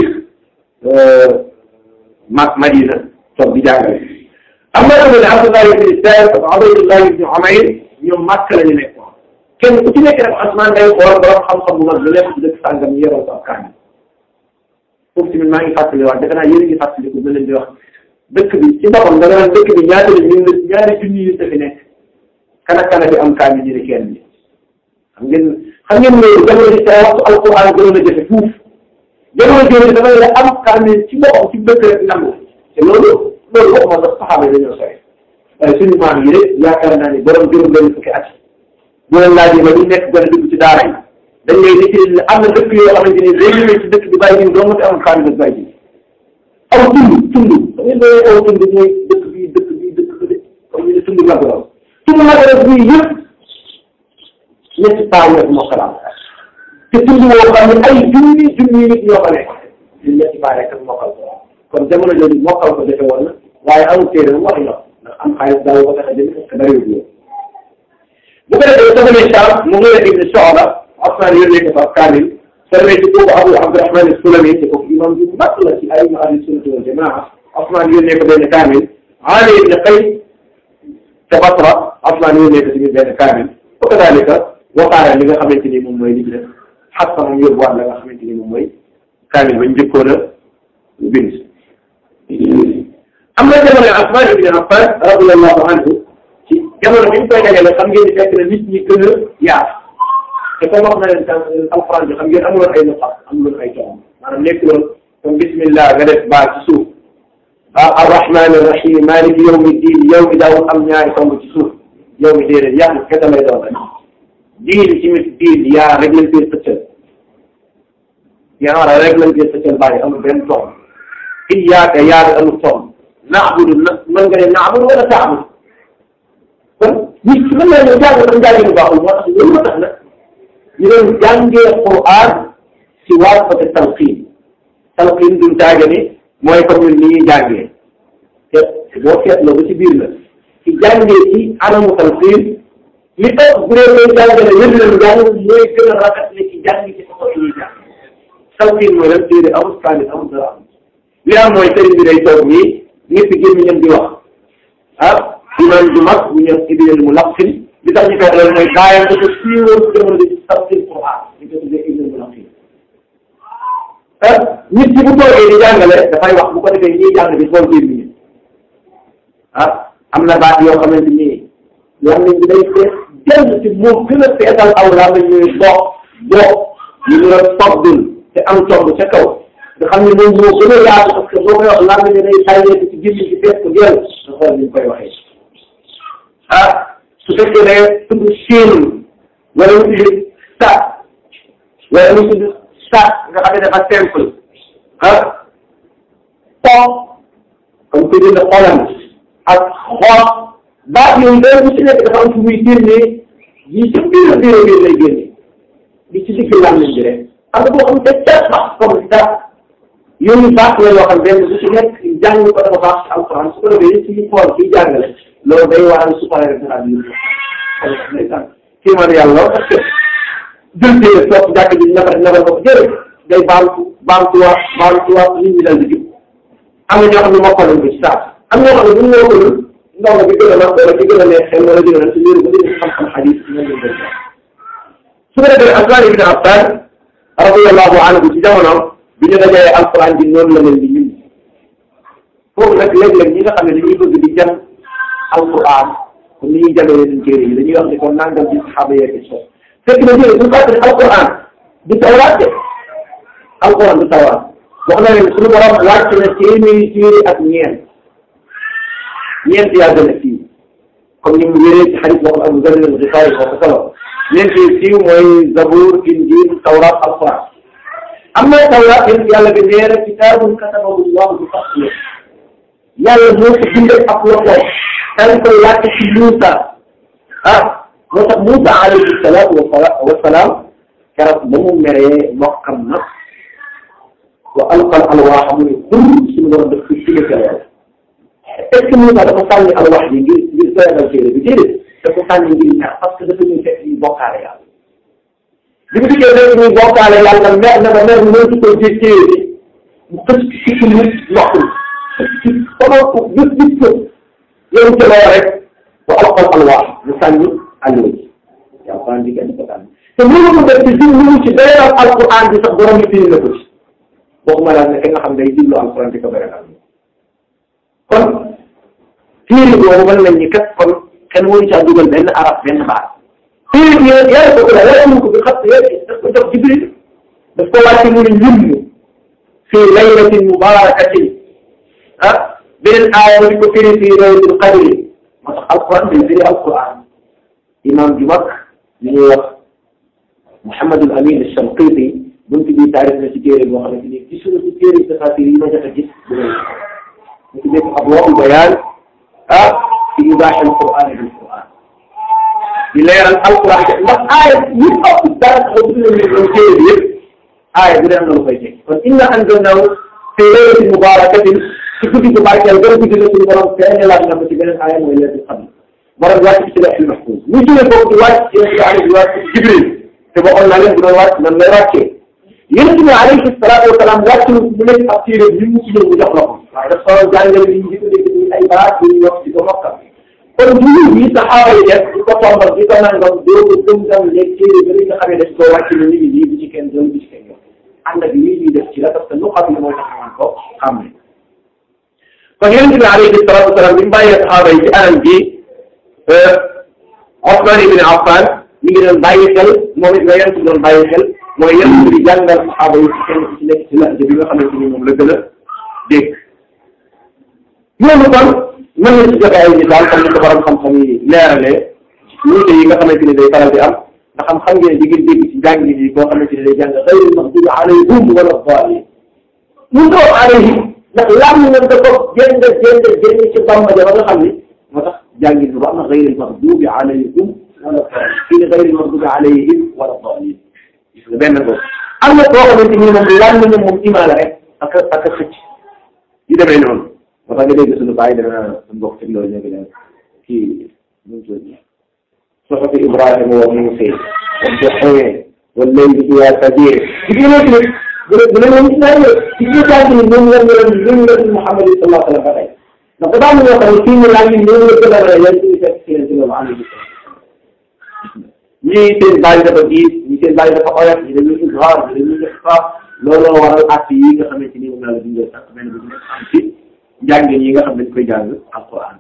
ma Madina toog di jàngale am na tamit Abdullah ibn Saad ak Ubaydullah ibn Umayr ñoom Makka la ñu nekkoon kenn ku ci nekk rek Usmaan day xool borom xam-xam bu mag lu nekk ci dëkk sàngam ñu yoroo ko ak kaani foofu tamit maa ngi fàttaliwaat defe naa yéen a ngi fàttaliku ba leen di wax dëkk bi ci boppam da nga naan dëkk bi ñaata la ñu ñaari junni yu fi nekk kan ak kan bi am kaani ñu ne kenn bi xam ngeen xam ngeen loolu jamono ji sa waxtu alquran gënoon a jafe fuuf jamono jooju dafay la am kaamil ci boppam ci dëkk rek nangu te loolu loolu waxuma sax saxaaba yi dañoo sori waaye suñu maam yi rek yaakaar naa ni borom juróom benn fukki at bu leen laajee ba ñu nekk gën a dugg ci daara yi dañ lay nit am na dëkk yoo xamante ni day ñëwee ci dëkk bi bàyyi jiw dong te amul kaamil ak bàyyi jiw aw tund tund da ngeen doon aw tund mooy dëkk bii dëkk bii dëkk bi de comme ñu ne tund la ko raw tund la ko raw bii yëpp ñetti paa ñoo fi mokkalaam te tund woo xam ne ay junni junni nit ñoo fa nekk ñun ñetti paa rek ak mokkal ko kon jamono jooju mokkal ko defe woon na waaye amul téere mu wax ñor ndax am xaalis daaw ko tax a jënd parce que bariwul ñoom bu ko defee soo demee Saam mu ngi leen ibni Soxla Afnaan yónnee ko fa kaamil soo demee ci kooku Abu Abdurahman Sulami te kooku imam bi mag la ci ay ahli sunnati wal jamaa Afnaan yónnee ko benn kaamil Ali ibn Qays te Basra Afnaan yónnee ko tamit benn kaamil wa kadalika waxaare li nga xamante ni moom mooy li ci def Xafsa moom yóbbuwaat la nga xamante ni moom mooy kaamil ba njëkkoon a bind am na jamono Usmaan ibn Affaan radiyallahu anhu ci jamono bi ñu koy dajale xam ngeen ni fekk na nit ñi gën a yaatu te comme wax na leen tam alxuraan bi xam ngeen amuloon ay nuqat amuloon ay toom maanaam nekk loon comme bismillah nga def baa ci suuf ah arrahmaani rahim maaliki yawmi diin yow mi daawul am ñaari tomb ci suuf yow mi déedéet yaa kese lay doon rek diin ci mit diin yaa rek lañ koy sëccal yaa rek lañ koy sëccal bàyyi amul benn tomb iyaaka yaa ngi amul tomb naabudu na mën nga ne naabudu wala taabudu kon nit ki mën naa ñëw jàng sax njàng bu baaxul moo tax loolu moo tax nag ñu doon jàngee Qur'an si waasfate talqiin talqiin duñ taaga ni mooy comme ñun ni ñuy jàngee te boo seetloo ba ci biir la ci jàngee ci anamu talqiin li tax bu dee koy jàngale wér leen jàng mooy gën a rafet ne ci jàng ci sa ñuy jàng talqiin mooy lan téere amul kaamil amul dara am li am mooy sëriñ bi day toog nii ñëpp gémmiñam di wax ah imam ju mag bu ñëw ibnul mulaqin li tax ñu koy loolu mooy gaayam dafa siiwoon ci jamono bi tafsir Qur'an ñu ko tuddee ibnul mulaqin ah nit ki bu toogee di jàngale dafay wax bu ko defee ñiy jàng di xool gémmiñam ah am na baat yoo xamante ni làmmiñ bi day fees jël ci moo gën a feesal aw làmmiñ ñuy dox dox ñu ñu la soddul te am tomb ca kaw nga xam ne moom moo gën a yaatu parce que boo koy wax làmmiñ ne day tàyyeeku ci gémmiñ ci fees ko jël nga xool ni ñu koy waxee ah su fekkee ne tudd siin wala mu tudd sa wala mu tudd sa nga xam ne dafa simple ah to comme tudd na xolam ak xool baat yooyu day bu ci nekk dafa am fu muy génnee yi ci biir biir biir lay génne di ci digg làmmiñ bi rek am na boo xam ne ca bax comme ça yooyu baax la yoo xam benn bu ci nekk jàng ko dafa baax ci alquran su ko defee ci xool kiy jàngale loolu day waral su paree rek daal di yëngu kii man yàlla parce que jël tee toog jàkk ji nafar nafar ko jërë day baamtu baamtuwaat baamtuwaat nit ñi dal di jub am na ñoo xam ne mokkal nañ ko ci saa am ñoo xam ne bu ñu mokkalul ndongo bi gën a mag wala bi gën a neex xel wala gën a ci liir ba dégg xam-xam xadis ñoom lañ koy su ko defee Usmaan ibn Affaan radiyallahu anhu ci jamono bi ñu dajee alquran bi noonu la leen di ñun foofu nag léeg-léeg ñi nga xam ne dañuy bëgg di jàng alquran comme ni ñuy jàngee yeneen téere yi dañuy wax ne kon nangam ci saxaaba yeeg ci sox fekk na jëlee bu fàttali alquran du tawraat de alquran du tawraat wax na leen suñu borom wàcc na téeméeri téere ak ñeent ñeent yaa gën a siiw comme ni mu wéree ci xadis boo xam Abu Zarr al-Ghifari moo ko solo ñeent yi siiw mooy Zabuur Injiil tawraat alquran am na tawraat yéen yàlla bi nee na kitaabun katabahu llahu bi fadlihi yàlla moo ko bindee ak loxo dañ koy wàcc ci Muusa ah moo tax Muusa alayhi salaatu wa salaam keroog ba mu meree mbokkam nag wa alqal alwaaxa mu ne xur suñu war a def ci ci yàlla est-ce que Muusa dafa sànni alwaax bi ngir ngir doyadal téere bi déedéet dafa sànni ngir ñaar parce que dafa ñuy fekk ñu bokkaale yàlla bi mu dikkee fekk ñuy bokkaale yàlla mer na ba mer mënatu ko jël téere bi mu xëcc ci ci nit ndoxul ci xamoo ko gis gis ko yow ca loo rek wa alqal alwaax mu sànni alluwa ji alquran bi kenn ko sànni te mënu ko def ci jublu ci beneen alquran bi sax borom bi firi na ko ci waxuma la ne ki nga xam day jublu alquran di ko beral kon téere boobu mën nañ ni kat kon kenn waru caa dugal benn arab benn baat téere bi yàlla ko ko la wàcce ko bi xam ne daf ko jox Jibril daf ko wàcce mu ne lim fii laylatin mubarakatin ah beneen aaya mu ko firi fii laylatul qadri moo tax alquran day firi alquran imam ju mag li ñuy wax Mouhamadul Amin Shanqiti buntu bi taarif na ci téere boo xamante ni ci suñu ci téere tafasir yi ma jot a gis ñu ci def abwaa'ul bayaan ah fi ibaaxil Qur'aan bil Qur'aan di leeral alquran ndax aaya yi ëpp dara taxaw bi nañ leen téere bi yëpp aaya bi dana lu koy teg kon inna anzalnaahu fi laylatin mubaarakatin ci guddi bu barkeel gën guddi la suñu borom feeñalaat na ko ci beneen aaya mooy laylatul qadr borom wàcc ci lawhul mahfuus ñu jógee foofu di wàcc ci yonent bi alayhi wàcc Jibril te waxoon naa leen bu doon wàcc nan lay wàccee yonent bi alayhi salaatu wa salaam wàcc mu nekk ab téere bi mu ci ñëw mu jox la ko waaye dafa solo jàngale li ñu di ko dégg ni ay baat yu ñu wax di ko mokkal kon jiw yi saxaaba yi def di ko tombal di ko nangam doo ko gëm gam léegi téere ba li nga xamee daf koo wàcc ni nit ñi lii bu ci kenn doon bu ci kenn yow ànd ak lii ñuy def ci la parce que lu xam ne mooy tax man ko xam ne kon yonent bi alayhi salaatu wa salaam bi mu bàyyee saxaaba yi ci anam bi Ousmane ibn Affan mi ngi doon bàyyi xel moom it nga yonent bi doon bàyyi xel mooy yonent bi jàngal saxaaba yi ci kenn ci nekk ci laaj bi nga xamante ni moom la gën a dégg loolu kon mën na ci joxe ay misaal comme ni ko borom xam-xam yi leeralee wuute yi nga xamante ni day faral di am ndax xam xam ngeen di ngeen dégg ci jàng yi koo xamante ni day jàng xayril maxdubi alayhim wala daalin mu doon alayhim ndax laam na dafa génn génn génn ci bamba ja ba nga xam ni moo tax jàngi bi am na xayril maxdubi alayhim wala daalin fii xayril maxdubi alayhim wala daalin gis nga benn boobu am na koo xamante ni moom laam na moom imaala rek ak ak xëcc yu demee noonu moo tax nga dégg suñu bàyyi dana suñu mbokk ci loolu léegi nag kii nu mu tudd soxati Ibrahima wa Muusaa wa Duxeen wa layli idaa sajiir ci biir loolu tamit bu dee bu dee moom naa ñëw ci biir jàng ni ñoom ñoom ñoom ñoom ñoom Muhammad sallallahu alayhi wa sallam ba tey ndax dafa am ñoo xam ne fii mu laaj ñoom ñoo gën a rëy yan suñu fekk ci leen ci loolu alayhi ñii seen bàyyi dafa diis ñii seen bàyyi dafa oyof ñi dañuy izhaar ñi dañuy ixfaar looloo waral at yi nga xamante ni moom laa la dundee sax benn bu nekk am ci njàngin yi nga xam dañ koy jàng alquran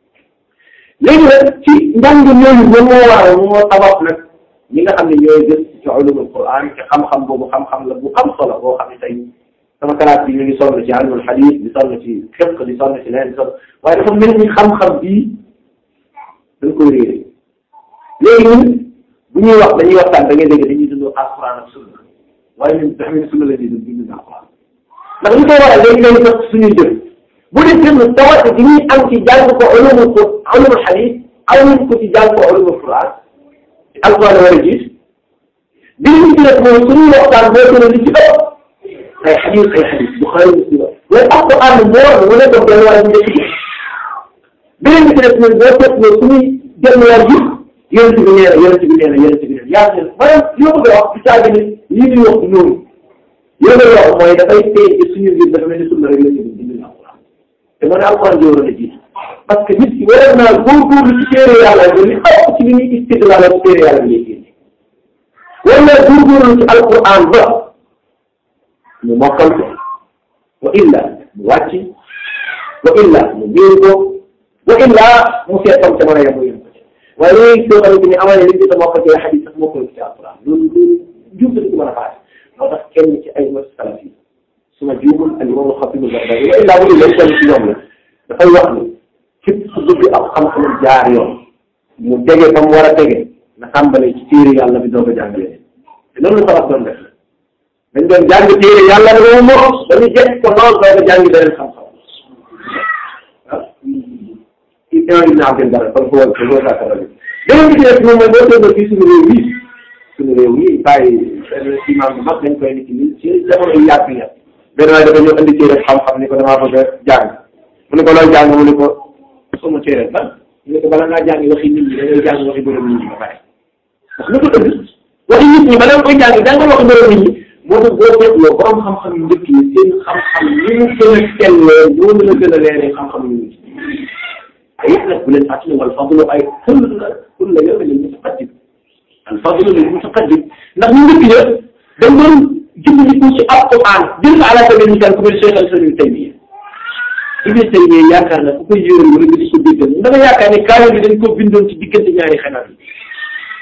léegi nag ci njàngin yooyu moom moo waral moo sabab nag ñi nga xam ne ñooy gën ci ulumul quran te xam-xam boobu xam-xam la bu am solo boo xam ne tey sama kalaat bi ñu ngi sonn ci ilmul hadith di sonn ci fiqh di sonn ci leneen di sonn waaye dafa mel ni xam-xam bii dañ koy réere léegi ñun bu ñuy wax dañuy waxtaan da ngay dégg dañuy dund alquran ak sunna waaye ñun dafa mel ni sunna la ñuy dund dund alquran ndax li koy waral léegi léegi sax suñuy jëf bu dee jëm tawat bi ñuy am ci jàng ko ulumul ko ulumul hadith amuñ ko ci jàng ko ulumul quran alquran war a gis bi ñu ci def mooy suñuy waxtaan boo gën a li ci ëpp ay hadith ay hadith Bukhari Muslim mais alquran moo mu ne ko benn wala ñu ci beneen bi ci def mooy boo seet mooy suñuy jëm war gis yonent bi nee na yonent bi nee na yonent bi nee na yaa ngi maanaam li ma bëgg a wax du caagi ni lii ñuy wax noonu yow nga wax mooy dafay téye ci suñu mbir dafa mel ni sunna rek la ñu dindi alquran te moo ne alquran ji waroon a jiitu parce que nit ki waroon naa góorgóorlu ci téere yàlla bi li ëpp ci li ñuy istidlaal ci téere yàlla bi lay génne war naa góorgóorlu ci alquran ba mu mokkal ko wa illa mu wàcc wa illa mu biir ko wa illa mu seet tam ca mën a yem mu yem ko waaye léegi soo xamante ni amaa ne li ñu ko mokkal ci xadis sax mokkal ci alquran loolu loolu juum ci mën a faase moo tax kenn ci ay mos salaf yi su ma juumul al imam xatib al-Baghdadi wa illaa bu dul kenn ci ñoom la dafay wax ni képp ku bëgg ak xam-xam jaar yoon mu tege fa mu war a tege na tàmbalee ci téere yàlla bi doo ko jàngalee te loolu la salaf doon def dañ doon jàng téere yàlla bi ba mu mos dañuy jekk ko lool doo ko jàngi beneen xam-xam ah imam ibn Abdel Barr kon foo ko foo saa kara bi beneen bi ci def moom mooy boo seetloo fii suñu réew yi suñu réew yi bàyyi benn imam bu mag dañ koy nit ñi ci jamono yu yàgg ya benn waaye dafa ñëw indi téere xam-xam ni ko damaa bëgg a jàng mu ne ko looy jàng mu ne ko sama téere ba mu ne ko bala ngaa jàng waxi nit ñi da ngay jàng waxi borom nit ñi ba pare ndax lu ko ënd waxi nit ñi bala nga koy jàng jàngal waxi borom nit ñi moo tax boo seetloo borom xam-xam yu njëkk yi seen xam-xam ni mu gën a sellee noonu la gën a leeree xam-xam yu mujj ay nag bu leen fàttali wal fadlu ay xul la xul la yow lil mutaqaddim al fadlu lil mutaqaddim ndax ñu njëkk ya dañ doon jubbandiku ci alquran jël ko ala sabil misal ku mel Cheikh al-Islam Ibn Taymiyya Ibn Taymiyya yaakaar na ku koy yëral wala nga di ko déggal da nga yaakaar ne kaamil bi dañ ko bindoon ci diggante ñaari xanaat yi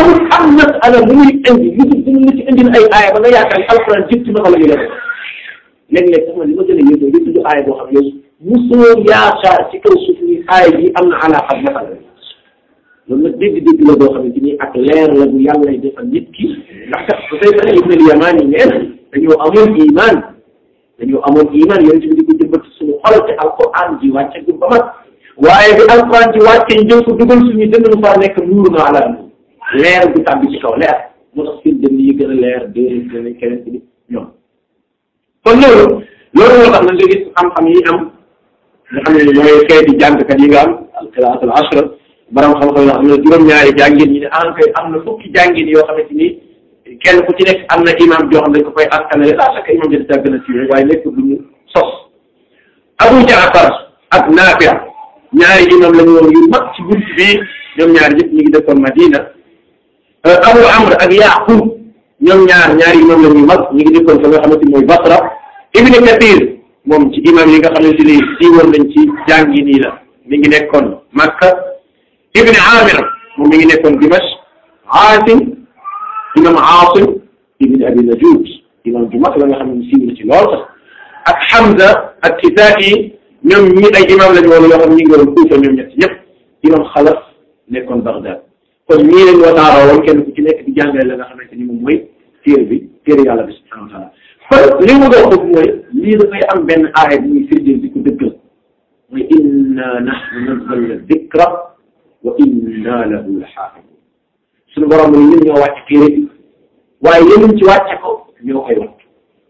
amul am masala bu muy indi Yusuf dina la ci indi ay aaya ba nga yaakaar ne alxuraan jëpp ci naka la ñuy def léeg-léeg sax man li ma gën a yëg mooy tudd aaya boo xam ne musoo yaakaar ci kaw suuf ni aaya bi am na alaaqa ak masala loolu nag dégg-dégg la boo xamante ni ak leer la bu yàlla defal nit ki ndax kat bu fay bane ibn al-Yamaan yi neen dañoo amoon iman dañoo amoon iman yonent bi di ko jëmbat suñu xol te alquran ji wàcce gu ba mat waaye bi alquran ji wàcce njëw ko dugal suñu dënn nu faa nekk nuur na ala nuur leer bu tàbbi ci kaw leer moo tax seen dënn yi gën a leer déedéet dinañ keneen ci ñoom kon loolu loolu moo tax na nga gis xam-xam yi am nga xam ne mooy xeeti jàngkat yi nga am alqiraat al ashra borom xam-xam yoo xam ne juróom-ñaari jàngin ñi ne en fait am na fukki jàngin yoo xamante ni kenn ku ci nekk am na imam joo xam ne dañ ko koy askanale la chaque imam bi daa gën a siiwee waaye nekk lu ñu sos Abu Jaafar ak Naafi ñaari imam la ñu woon yu mag ci bunt bi ñoom ñaar ñëpp ñu ngi dëkkoon Madina Abu Amr ak Yaqub ñoom ñaar ñaari imam la ñu mag ñu ngi dëkkoon fa nga xamante ni mooy Basra Ibn Kathir moom ci imam yi nga xamante ni siiwoon nañ ci jàngi nii la mi ngi nekkoon Makka Ibn Amir moom mi ngi nekkoon Dimash Aasim imam Aasim ibn Abi Najuud imam ju mag la nga xam ne siiw na ci lool sax ak Hamza ak Kisaa'i ñoom ñi ay imam lañu woon yoo xam ne ñu ngi woon Kuufa ñoom ñett ñëpp imam Xalaf nekkoon Baghdad kon ñii lañ wasaaroo woon kenn ku ci nekk di jàngale la nga xamante ni moom mooy téere bi téere yàlla bi subhanahu wa taala kon li mu doon foofu mooy lii dafay am benn aaya bi muy firndeel di ko dëggal mooy inna nahnu nazzalna dikra wa inna lahu la xaafidun suñu borom ni ñun ñoo wàcc téere bi waaye yemuñ ci wàcce ko ñoo koy wattu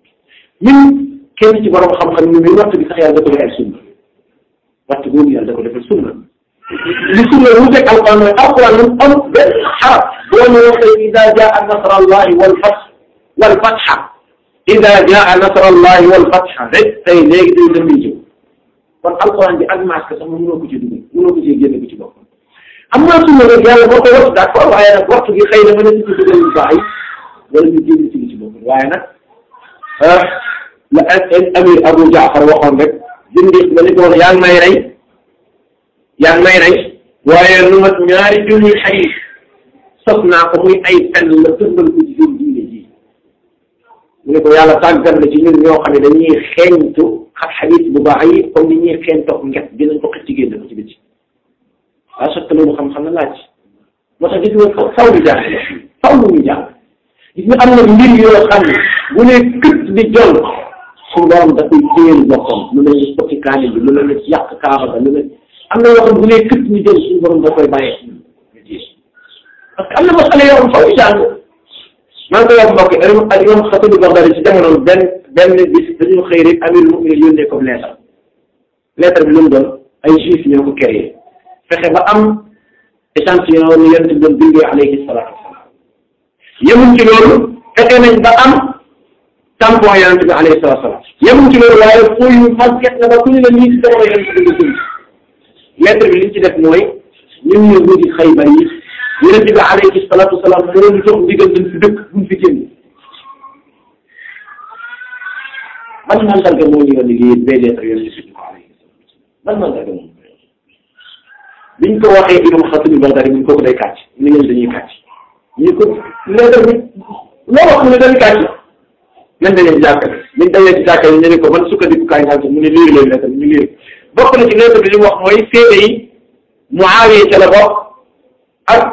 ñun kenn ci borom xam-xam ñu muy wattu bi sax yàlla da ko defal sunna wattu boobu yàlla da ko defal sunna li sunna wuuteeg alquran mooy alquran moom am benn xarab boo ñu waxee ida jaa nasra allahi wal fath wal fatha ida jaa nasra allahi wal fatha rek tey léegi day dem jëw kon alquran bi ak masque sax mënoo ko ci dugal mënoo ko ci génne ko ci boppam am naa sunna nag yàlla moo ko wattu d'accord waaye nag waxtu gi xëy na mën na ci dugal lu baax yi wala ñu génn ci li ci boppam waaye nag la amir Abu Jaafar waxoon rek dindi ba ni ko woon yaa ngi may rey yaa ngi may rey waaye lu mat ñaari junni xadiis sos naa ko muy ay fen la tëmbal ko ci seen diine ji mu ne ko yàlla tàggat na ci ñun ñoo xam ne dañuy xeeñtu ak xadiis bu baax yi comme ni ñuy xeeñtoog nget dinañ ko xëcc génn ko ci biti waaye sotti loolu xam-xam na laaj moo tax gis nga faw ñu jàng faw ñu jàng gis nga am na mbir yoo xam ne bu ne kët di jol suñu borom da koy téyel boppam lu ne ñu sotti kaani bi lu ne ñu yàq kaaba ba lu ne am na yoo xam bu ne kët di jol suñu borom da koy bàyyee parce que am na masala yoo xam faw ñu jàng maa ngi koy wax mbokk ak imam Xatibu Bagdadi ci jamono benn benn bis dañu xëy rek amirul mu'minin yónnee comme lettre lettre bi lu mu doon ay juif ñoo ko créé fexe ba am échantillon ni yonent bi doon bindee alayhi salaatu wasalaam yemuñ ci loolu fexe nañ ba am tampon yonent bi alayhi salaatu wasalaam yemuñ ci loolu waaye fooy yu màgget na ba ku ñu la nii si jamono yonent bi nga dund lettre bi liñ ci def mooy ñun ñu wuti Xaybar yi yonent bi alayhi salaatu wasalaam moo ñu jox ndigal dañ fi dëkk buñ fi génn ban mandarga moo ñu yónni lii bee lettre yonent bi ko alayhi ban mandarga moom biñ ko waxee imam Xatib Bagdadi buñ ko ko day kàcc ni ngeen dañuy kàcc ñu ko lettre bi loo wax mu ne dañuy kàcc nañ dañee ci jàkka biñ dañee ci jàkka yi ñu ne ko man sukkandiku kaay nga mu ne liir leen lettre bi ñu liir bokk na ci lettre bi li mu wax mooy seede yi Muawiya ca la bokk ak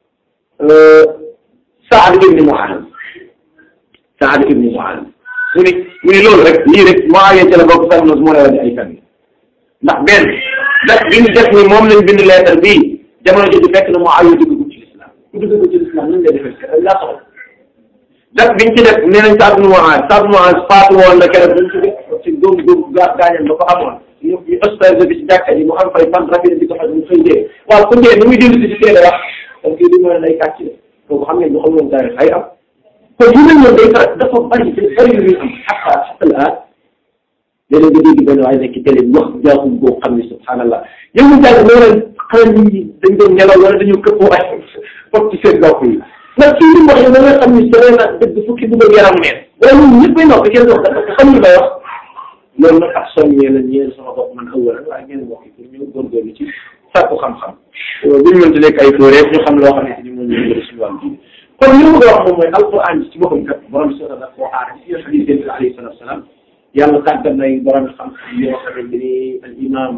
Saad ibni Muaaz Saad ibni Muaaz mu ne mu ne loolu rek lii rek Muawiya ca la bokk sax moo lay wax ay kan ndax benn ndax bi ñu def ni moom lañ bind lettre bii jamono jooju fekk na Muawiya dugg ci lislaam ku dugg ci lislaam nañ lay defee laa soxla date biñ ci def nee nañ Saad ibn Muaaz Saad ibn Muaaz faatu woon na keroog buñ ci ci góom góom gaa gaañam ba ko amoon ñu ñu hospitalisé bi ci jàkka ji mu am fay fan rapide di ko faj mu xëy dee waaw ku dee ni muy dellu si ci seede wax donc kii di mën a lay kàcc de kooku xam ngeen ñu xam woon taarix ay am kon yu mel noonu day faral dafa bari te bari yu muy am xataa xataa la léeg-léeg nga dégg benn waaye nekk télé wax jaaxum boo xam ne subhanallah yow mu jàng moo leen xanaa nit ñi dañ doon nelaw wala dañoo këppoo ay foog ci seen bopp yi ndax kii li mu wax yow da nga xam ni sore na dëgg fukki dugal yaram neen wala ñun ñëppay noppi kenn wax parce que xam ñu may wax loolu nag ak soññee la ñeel sama bopp man ëwala waaye ngeen wax pour ñu góorgóorlu ci sàkku xam-xam buñu mënti nekk ay fóoree ñu xam loo xamante ni moom ñu suñu wàllu diine kon li ma bëgg a wax moom mooy alquran ci boppam kat borom bi sota daf koo aar ci xadis yonent bi alayhi salatu wasalaam yàlla tàggat nay borom xam-xam yoo xamante ni al imam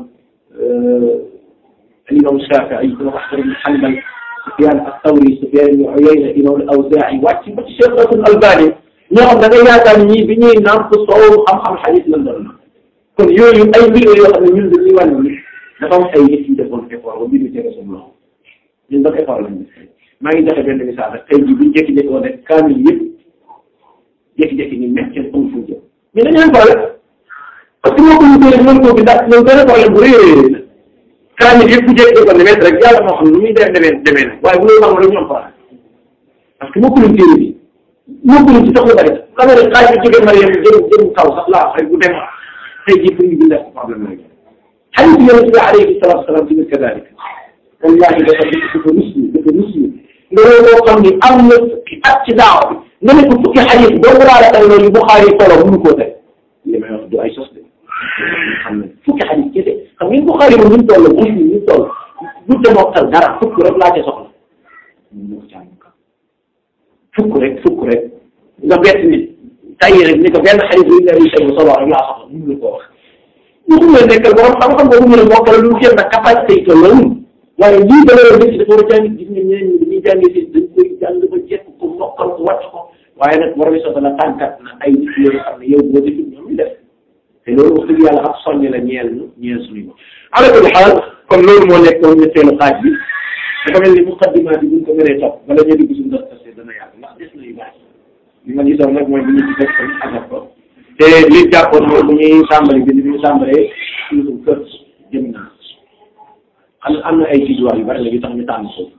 al imam Shafii ibn Ahmad ibn Hanbal Sufyan as-Sawri Sufyan ibn Uyayna imam al-Awzaa'i wàcc ba ci Cheikh al-Albani ñoo xam da nga yaakaar ni ñii bi ñuy naan ko soow xam-xam xadis lan doon kon yooyu ay mbir yoo xam ne ñun dañuy wane ni dafa am ay nit yu defoon effort ba mbir mi tege suñu loxo ñun ban effort lañ def maa ngi joxe benn misaal rek tey jii buñ jékki-jékki woon rek kaamil yëpp jékki-jékki ni nekk seen am fuuja mais dañu am problème parce que moo ko ñu teel mën koo bi ndax loolu benn problème bu rëy a rëy la kaamil yëpp bu jékki ko demee rek yàlla moo xam nu muy def demee demee na waaye bu loolu xam rek ñu am problème parce que moo ko luñ téere bi moo ko luñ ci sax lu bari xam nga rek xaaj bi jógee Mariam jëm jëm kaw sax laa rek bu dem tey jii pour ñu bindal problème la xadiis yonent bi alayhi salaatu wa salaam tamit kadalik wallahi dafa dafa muslim dafa muslim nga loo xam ni am na fukki at ci daaw bi nga ne ko fukki xadiis doo ko laala tey loolu Buxaari solo mënu koo tey li may wax du ay sos de xam ne fukki xadiis kese xam ngeen Buxaari moom ñu toll muslim ñu toll bu demooktal dara fukk rek laa ca soxla ñu ko caa fukk rek fukk rek nga bett nit tay rek ni ko benn xadiis bu ñu lay tey solo rek laa soxla mënu ko wax ñu ko nekkal borom xam-xam boobu ñu ne mokkal lu jëm nag capacité yi toll waaye lii da la def dafa war a jàng gis nga ñeneen ñi dañuy jàngee si dañ koy jàng ba jekk ko mokkal ko wàcc ko waaye nag borom soxla la tànkat na ay nit yoo xam ne yow boo defee ñoom ñu def te loolu wax dëgg yàlla ak soññ la ñeel ñu ñeel suñu bopp. ala kulli xaal kon loolu moo nekk woon ñetteelu xaaj bi dafa mel ni muqaddimaat bi buñ ko mënee topp bala ñu dugg suñu dox tase dana yàgg ndax des na yu baax li ma gisoon nag mooy bu ñu ci def ko àggat ko te li jàppoon mooy bu ñuy tàmbali bi ñu tàmbalee suñu kër jëm naa xam am na ay jiituwaay yu bari la yu tax ñu tànn ko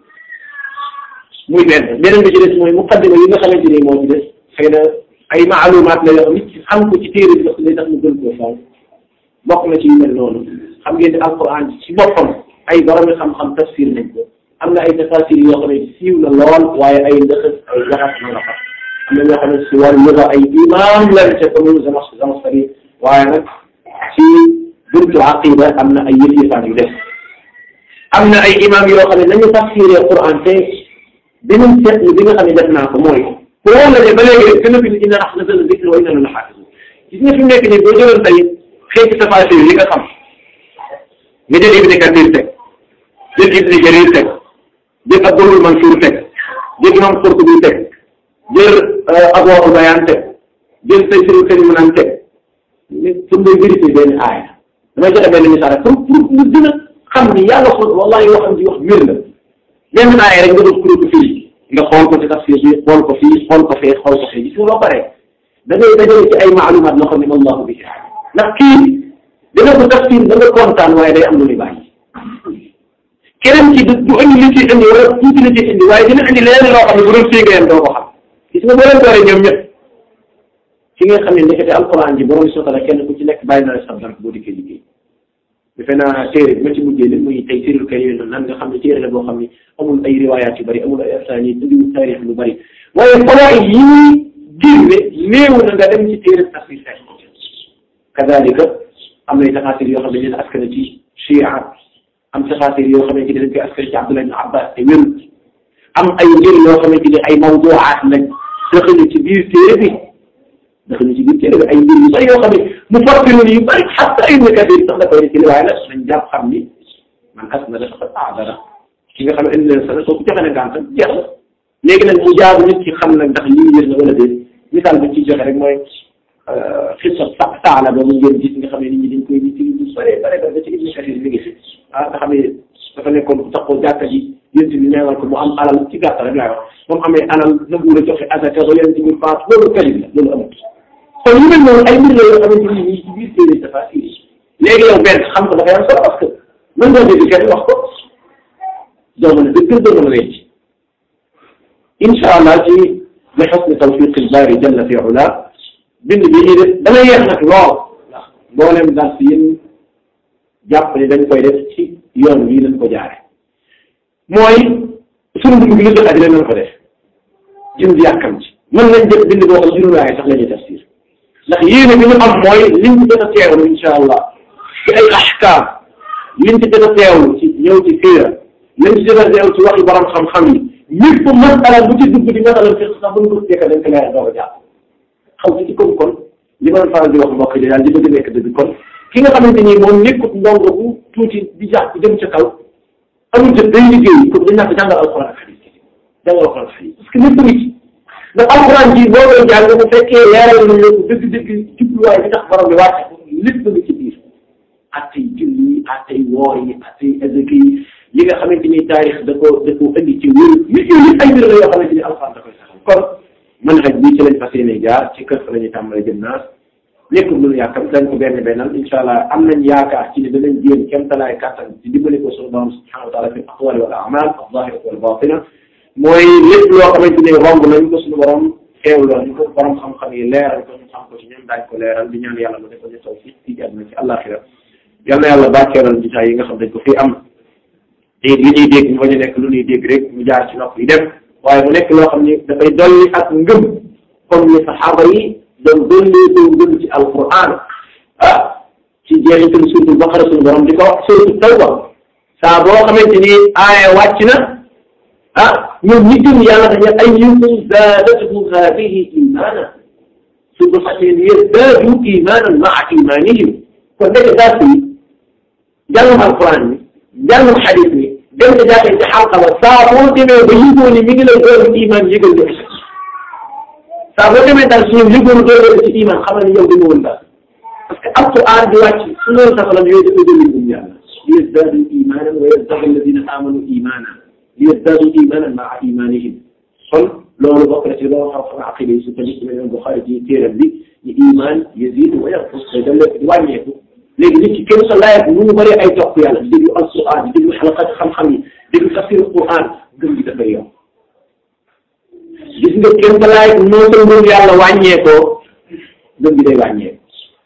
muy benn beneen bi ci des mooy muqaddima yi nga xamante ni moo ci des xëy na ay maalumaat la yoo nit ci xam ko ci téere bi lay tax mu gën koo fonk bokk na ci yu mel noonu xam ngeen ne alquran ci boppam ay borom xam-xam tafsir nañ ko am na ay tafasir yoo xam ne siiw na lool waaye ay ndëxës ay jaxas na la xam am na ñoo xam ne si wàllu luga ay imam lañ ca comme Zamas Zamasari waaye nag ci buntu aqida am na ay yëf-yëfaan yu def am na ay imam yoo xam ne nañu tafsiree Quran te beneen seetlu bi nga xam ne def naa ko mooy pour la ne ba léegi rek gën a bind inna nahnu nazzalna dhikra wa inna lahu lahafizun gis nga fi mu nekk nii boo jëloon tey xeeti tafasir yi nga xam nga jël Ibn Kathir teg jël Ibn Jarir teg jël Abdul Mansour teg jël imam Qurtubi teg jël Adwaa'ul Bayaan teg jël Tafsiirul Kariim naan teg mais pour nga vérifier benn aaya damay joxe benn misaal pour pour ñu gën a xam ni yàlla xool wallahi yoo xam di wax wér la benn aaya rek nga doon kuréel ko fii nga xool ko ci tafsir bi xool ko fii xool ko fee xool ko fee gis nga loo paree da ngay dajale ci ay maalumaat loo xam ne allahu bihi ndax kii dina ko tafsir da nga kontaan waaye day am lu muy bàyyi keneen ci du du indi li ci indi wala tuuti li ci indi waaye dina indi leneen loo xam ne bu doon fii nga yem doo ko xam gis nga boo leen dooree ñoom ñëpp ci nga xam ne ndekete alquran ji borom sotala kenn ku ci nekk bàyyi na la sax dara boo dikkee liggéey defe naa téere bi ma ci mujjee li muy tey sirul karim nan nga xam ne téere la boo xam ne amul ay riwaayaat yu bëri amul ay afsaan yi indiwul taarix lu bëri waaye fawaid yi ñuy génne néew na nga dem ci téere tafsir fekk ko kadalika am nay taxaasir yoo xam ne dañu askan ci chia am taxaasir yoo xamante ne dañ koy askan ci Abdullah ibn Abbas te wérul am ay njëriñ yoo xamante ne ay mawduwaat lañ dëxëñu ci biir téere bi dëxëñu ci biir téere bi ay mbir yu bëri yoo xam ne mu fàttali yu bëri xatta Ibn Kathir sax da koy nettali waaye nag nañ jàpp xam ni man as na dafa ah dara ki nga xam ne indi leen sax kooku joxe na gàncax jeex na léegi nag mu jaabu nit ki xam nag ndax lii wér na wala déet misaal bi ciy joxe rek mooy xisa sa saala ba mu ngeen gis nga xam ne nit ñi dañ koy nit ñi lu bare bare ba ci Ibn Kathir mi ngi fi ah nga xam ne dafa nekkoon ku taxaw jàkka ji yéen bi neewal ko mu am alal ci gàttal rek laay wax moom amee alal nanguwul a joxe azaka ba yéen bi faat loolu kalib la loolu amut kon yu mel noonu ay mbir la yoo xamante ni ñii ci biir téere dafa iri léegi yow benn xam ko dafay am solo parce que mën nga dégg kenn wax ko doo mën a dëgg doo mën a wecc incha allah ci li xusni tawfiq al-baari jalla fi ula bind bi ñuy def dana yeex nag lool ndax mboolem daal si yéen jàpp ne dañ koy def ci yoon bii lañ ko jaare mooy sunu dugub bi lu def àddina nañ ko def jëm di yàkkam ci mën nañ def bind boo xam juróomi ay sax la ñuy tafsir ndax yéene bi ñu am mooy liñ ci gën a teewlu incha allah ci ay ahkaam liñ ci gën a teewlu ci ñëw ci siira liñ ci gën a teewlu ci waxi borom xam-xam yi lépp masala bu ci dugg di masala fiq sax buñ ko fekk dañ ko leer doo ko jàpp xaw ci ci comme kon li ma doon faral di wax mbokk yi daal di bëgg nekk dëgg kon ki nga xamante ni moom nekkut ndongo bu tuuti di jàpp jëm ca kaw amul jot day liggéey ko dañ naa ko jàngal alxuraan ak xadis jàngal alxuraan ak xadis parce que lépp ngi ci ndax alxuraan ji boo koy jàng bu fekkee leeral nañ la ko dëgg-dëgg jubluwaay bi tax borom bi wàcce ko lépp ngi ci biir attey julli attey woor yi attey azaka yi li nga xamante ni taarix da ko da ko indi ci wér nit yooyu yëpp ay mbir la yoo xamante ni alxuraan da koy saxal kon man xaj bi ci lañ fas yéene jaar ci kër fa la ñuy tàmbalee jëm naas nekkul lu ñu yàkkam dañ ko benn bennal incha allah am nañ yaakaar ci ne danañ jéem kéem talaay kàttan ci dimbali ko suñu borom subhanahu wa taala fi aqwali wal amal al zahirati wal batina mooy lépp loo xamante ni romb nañ ko suñu borom xeewloo ñu ko borom xam-xam yi leeral ko ñu xam ko ci ñoom daañ ko leeral di ñaan yàlla mu defal ñu taw fii ci àdduna ci àllaaxira yal na yàlla bàcceeral jotaay yi nga xam dañ ko fii am te li ñuy dégg ñu bañ a nekk lu ñuy dégg rek mu jaar ci nopp yi dem waaye mu nekk loo xam ni dafay dolli ak ngëm comme ni saxaaba yi doon dolli doon ngëm ci alquran ah ci jeexital suuratul baqara suñu borom di ko wax suuratul tawba saa boo xamante ni aaya wàcc na ah ñoom ñi gëm yàlla dañu ayyukum zaadathum haadihi imaana su ko fàttee ni yazdaadu imaanan maa imaanihim kon nekk daa si jàngum alquran mi jàngum xadis mi dem ca jàkkee ci xalqa ba saa boo demee ba yëgoo ni mi ngi lay doon iman yëgal nga saa boo demee daal si ñoom yëgoon doole ci iman xamal ni yow dama woon daal parce que alquran di wàcc su loolu saxalam yooyu dafay dolli gëm yàlla li yazdaadu imanan wa yazdaadu alladina amanu imanan li yazdaadu imanan maa imanihim kon loolu bokk na ci loo xam-xam aqida yi su tamit ci mel Buxaari ci téeram bi ñu iman yazidu wa yanqus day dem lépp di wàññeeku léegi nit ki kenn sa laayat nu mu bëree ay topp yàlla di déglu alquran di déglu xalaqat xam-xam yi déglu tafsir alquran gëm gi dafay yokk gis nga kenn sa laayat noo sa ngëm yàlla wàññeekoo gëm gi day wàññeeku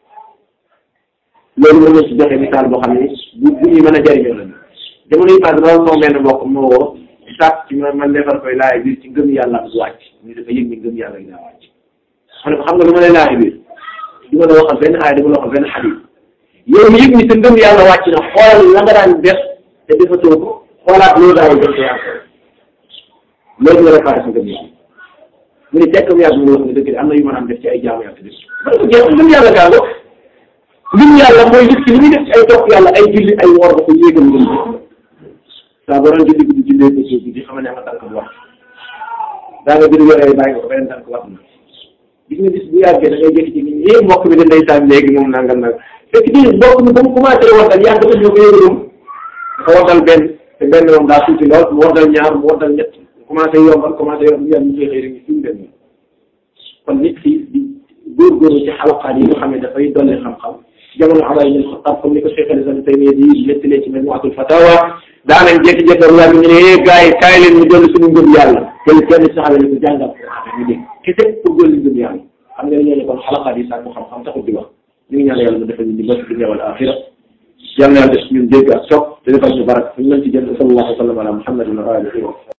loolu mën na ci joxe misaal boo xam ne bu bu ñuy mën a jëriñoo la jamono yi passé loolu moom benn mbokk moo woo sàkk ci man man defar koy laaj biir ci ngëm yàlla bu wàcc ñu dafa yëg ni ngëm yàlla gi daa wàcc ma ne ko xam nga lu ma lay laaj biir du ma la waxal benn aay du ma la waxal benn xadis yow mi yëg ni sa ngëm yàlla wàcc na xoolal la nga daan def te defatoo ko xoolaat loolu daawul def ko yàlla loolu nga réparé sa ngëm yàlla mu ne tekk mu yàgg mu wax ne dëgg am na yu ma daan def ci ay jaamu yàlla def ma ne ko jeex ngëm yàlla gaa ngo ngëm yàlla mooy nit ki li muy def ci ay topp yàlla ay julli ay woor da ko yéegal ngëm saa boo doon julli guddi jullee ko suuf di xamal ne ama tànk bu wax daa nga bir wéree bàyyi nga ko beneen tànk wax na gis nga bis bu yàggee da ngay jékki ci nit ñi mbokk bi da ndeysaan léegi moom nangam nag fekk di mbokk mi ba mu commencé waddal yàgg dafa ñëw ko yëgalum dafa waddal benn te benn moom daa tuuti lool mu waddal ñaar mu waddal ñett commencé yombal commencé yombal yàlla ñu koy xëy rek ñu fi mu dem kon nit ki di góorgóorlu ci xalaqaat yi nga xam ne dafay dolli xam-xam jamono Umar ibn Xattaab comme ni ko Cheikh al-Islam Taymiyya di nettalee ci Majmu'atul Fatawa daanañ jékki-jékki wala ñu ne eh gars yi kaay leen ñu dolli suñu ngëm yàlla kenn kenn saxale ni ko jàngal ñu dégg kese pour dolli ngëm yàlla xam nga ne ñooñu kon xalaqaat yi sàkku xam-xam taxul di wax ñu ngi ñaan yàlla mu defal ñu di bës dunya wal axira yal na yàlla def ñun dégg ak sopp te defal ñu barak ñu mën ci jël sallallahu alayhi wa sallam ala muhammadin wa alihi wa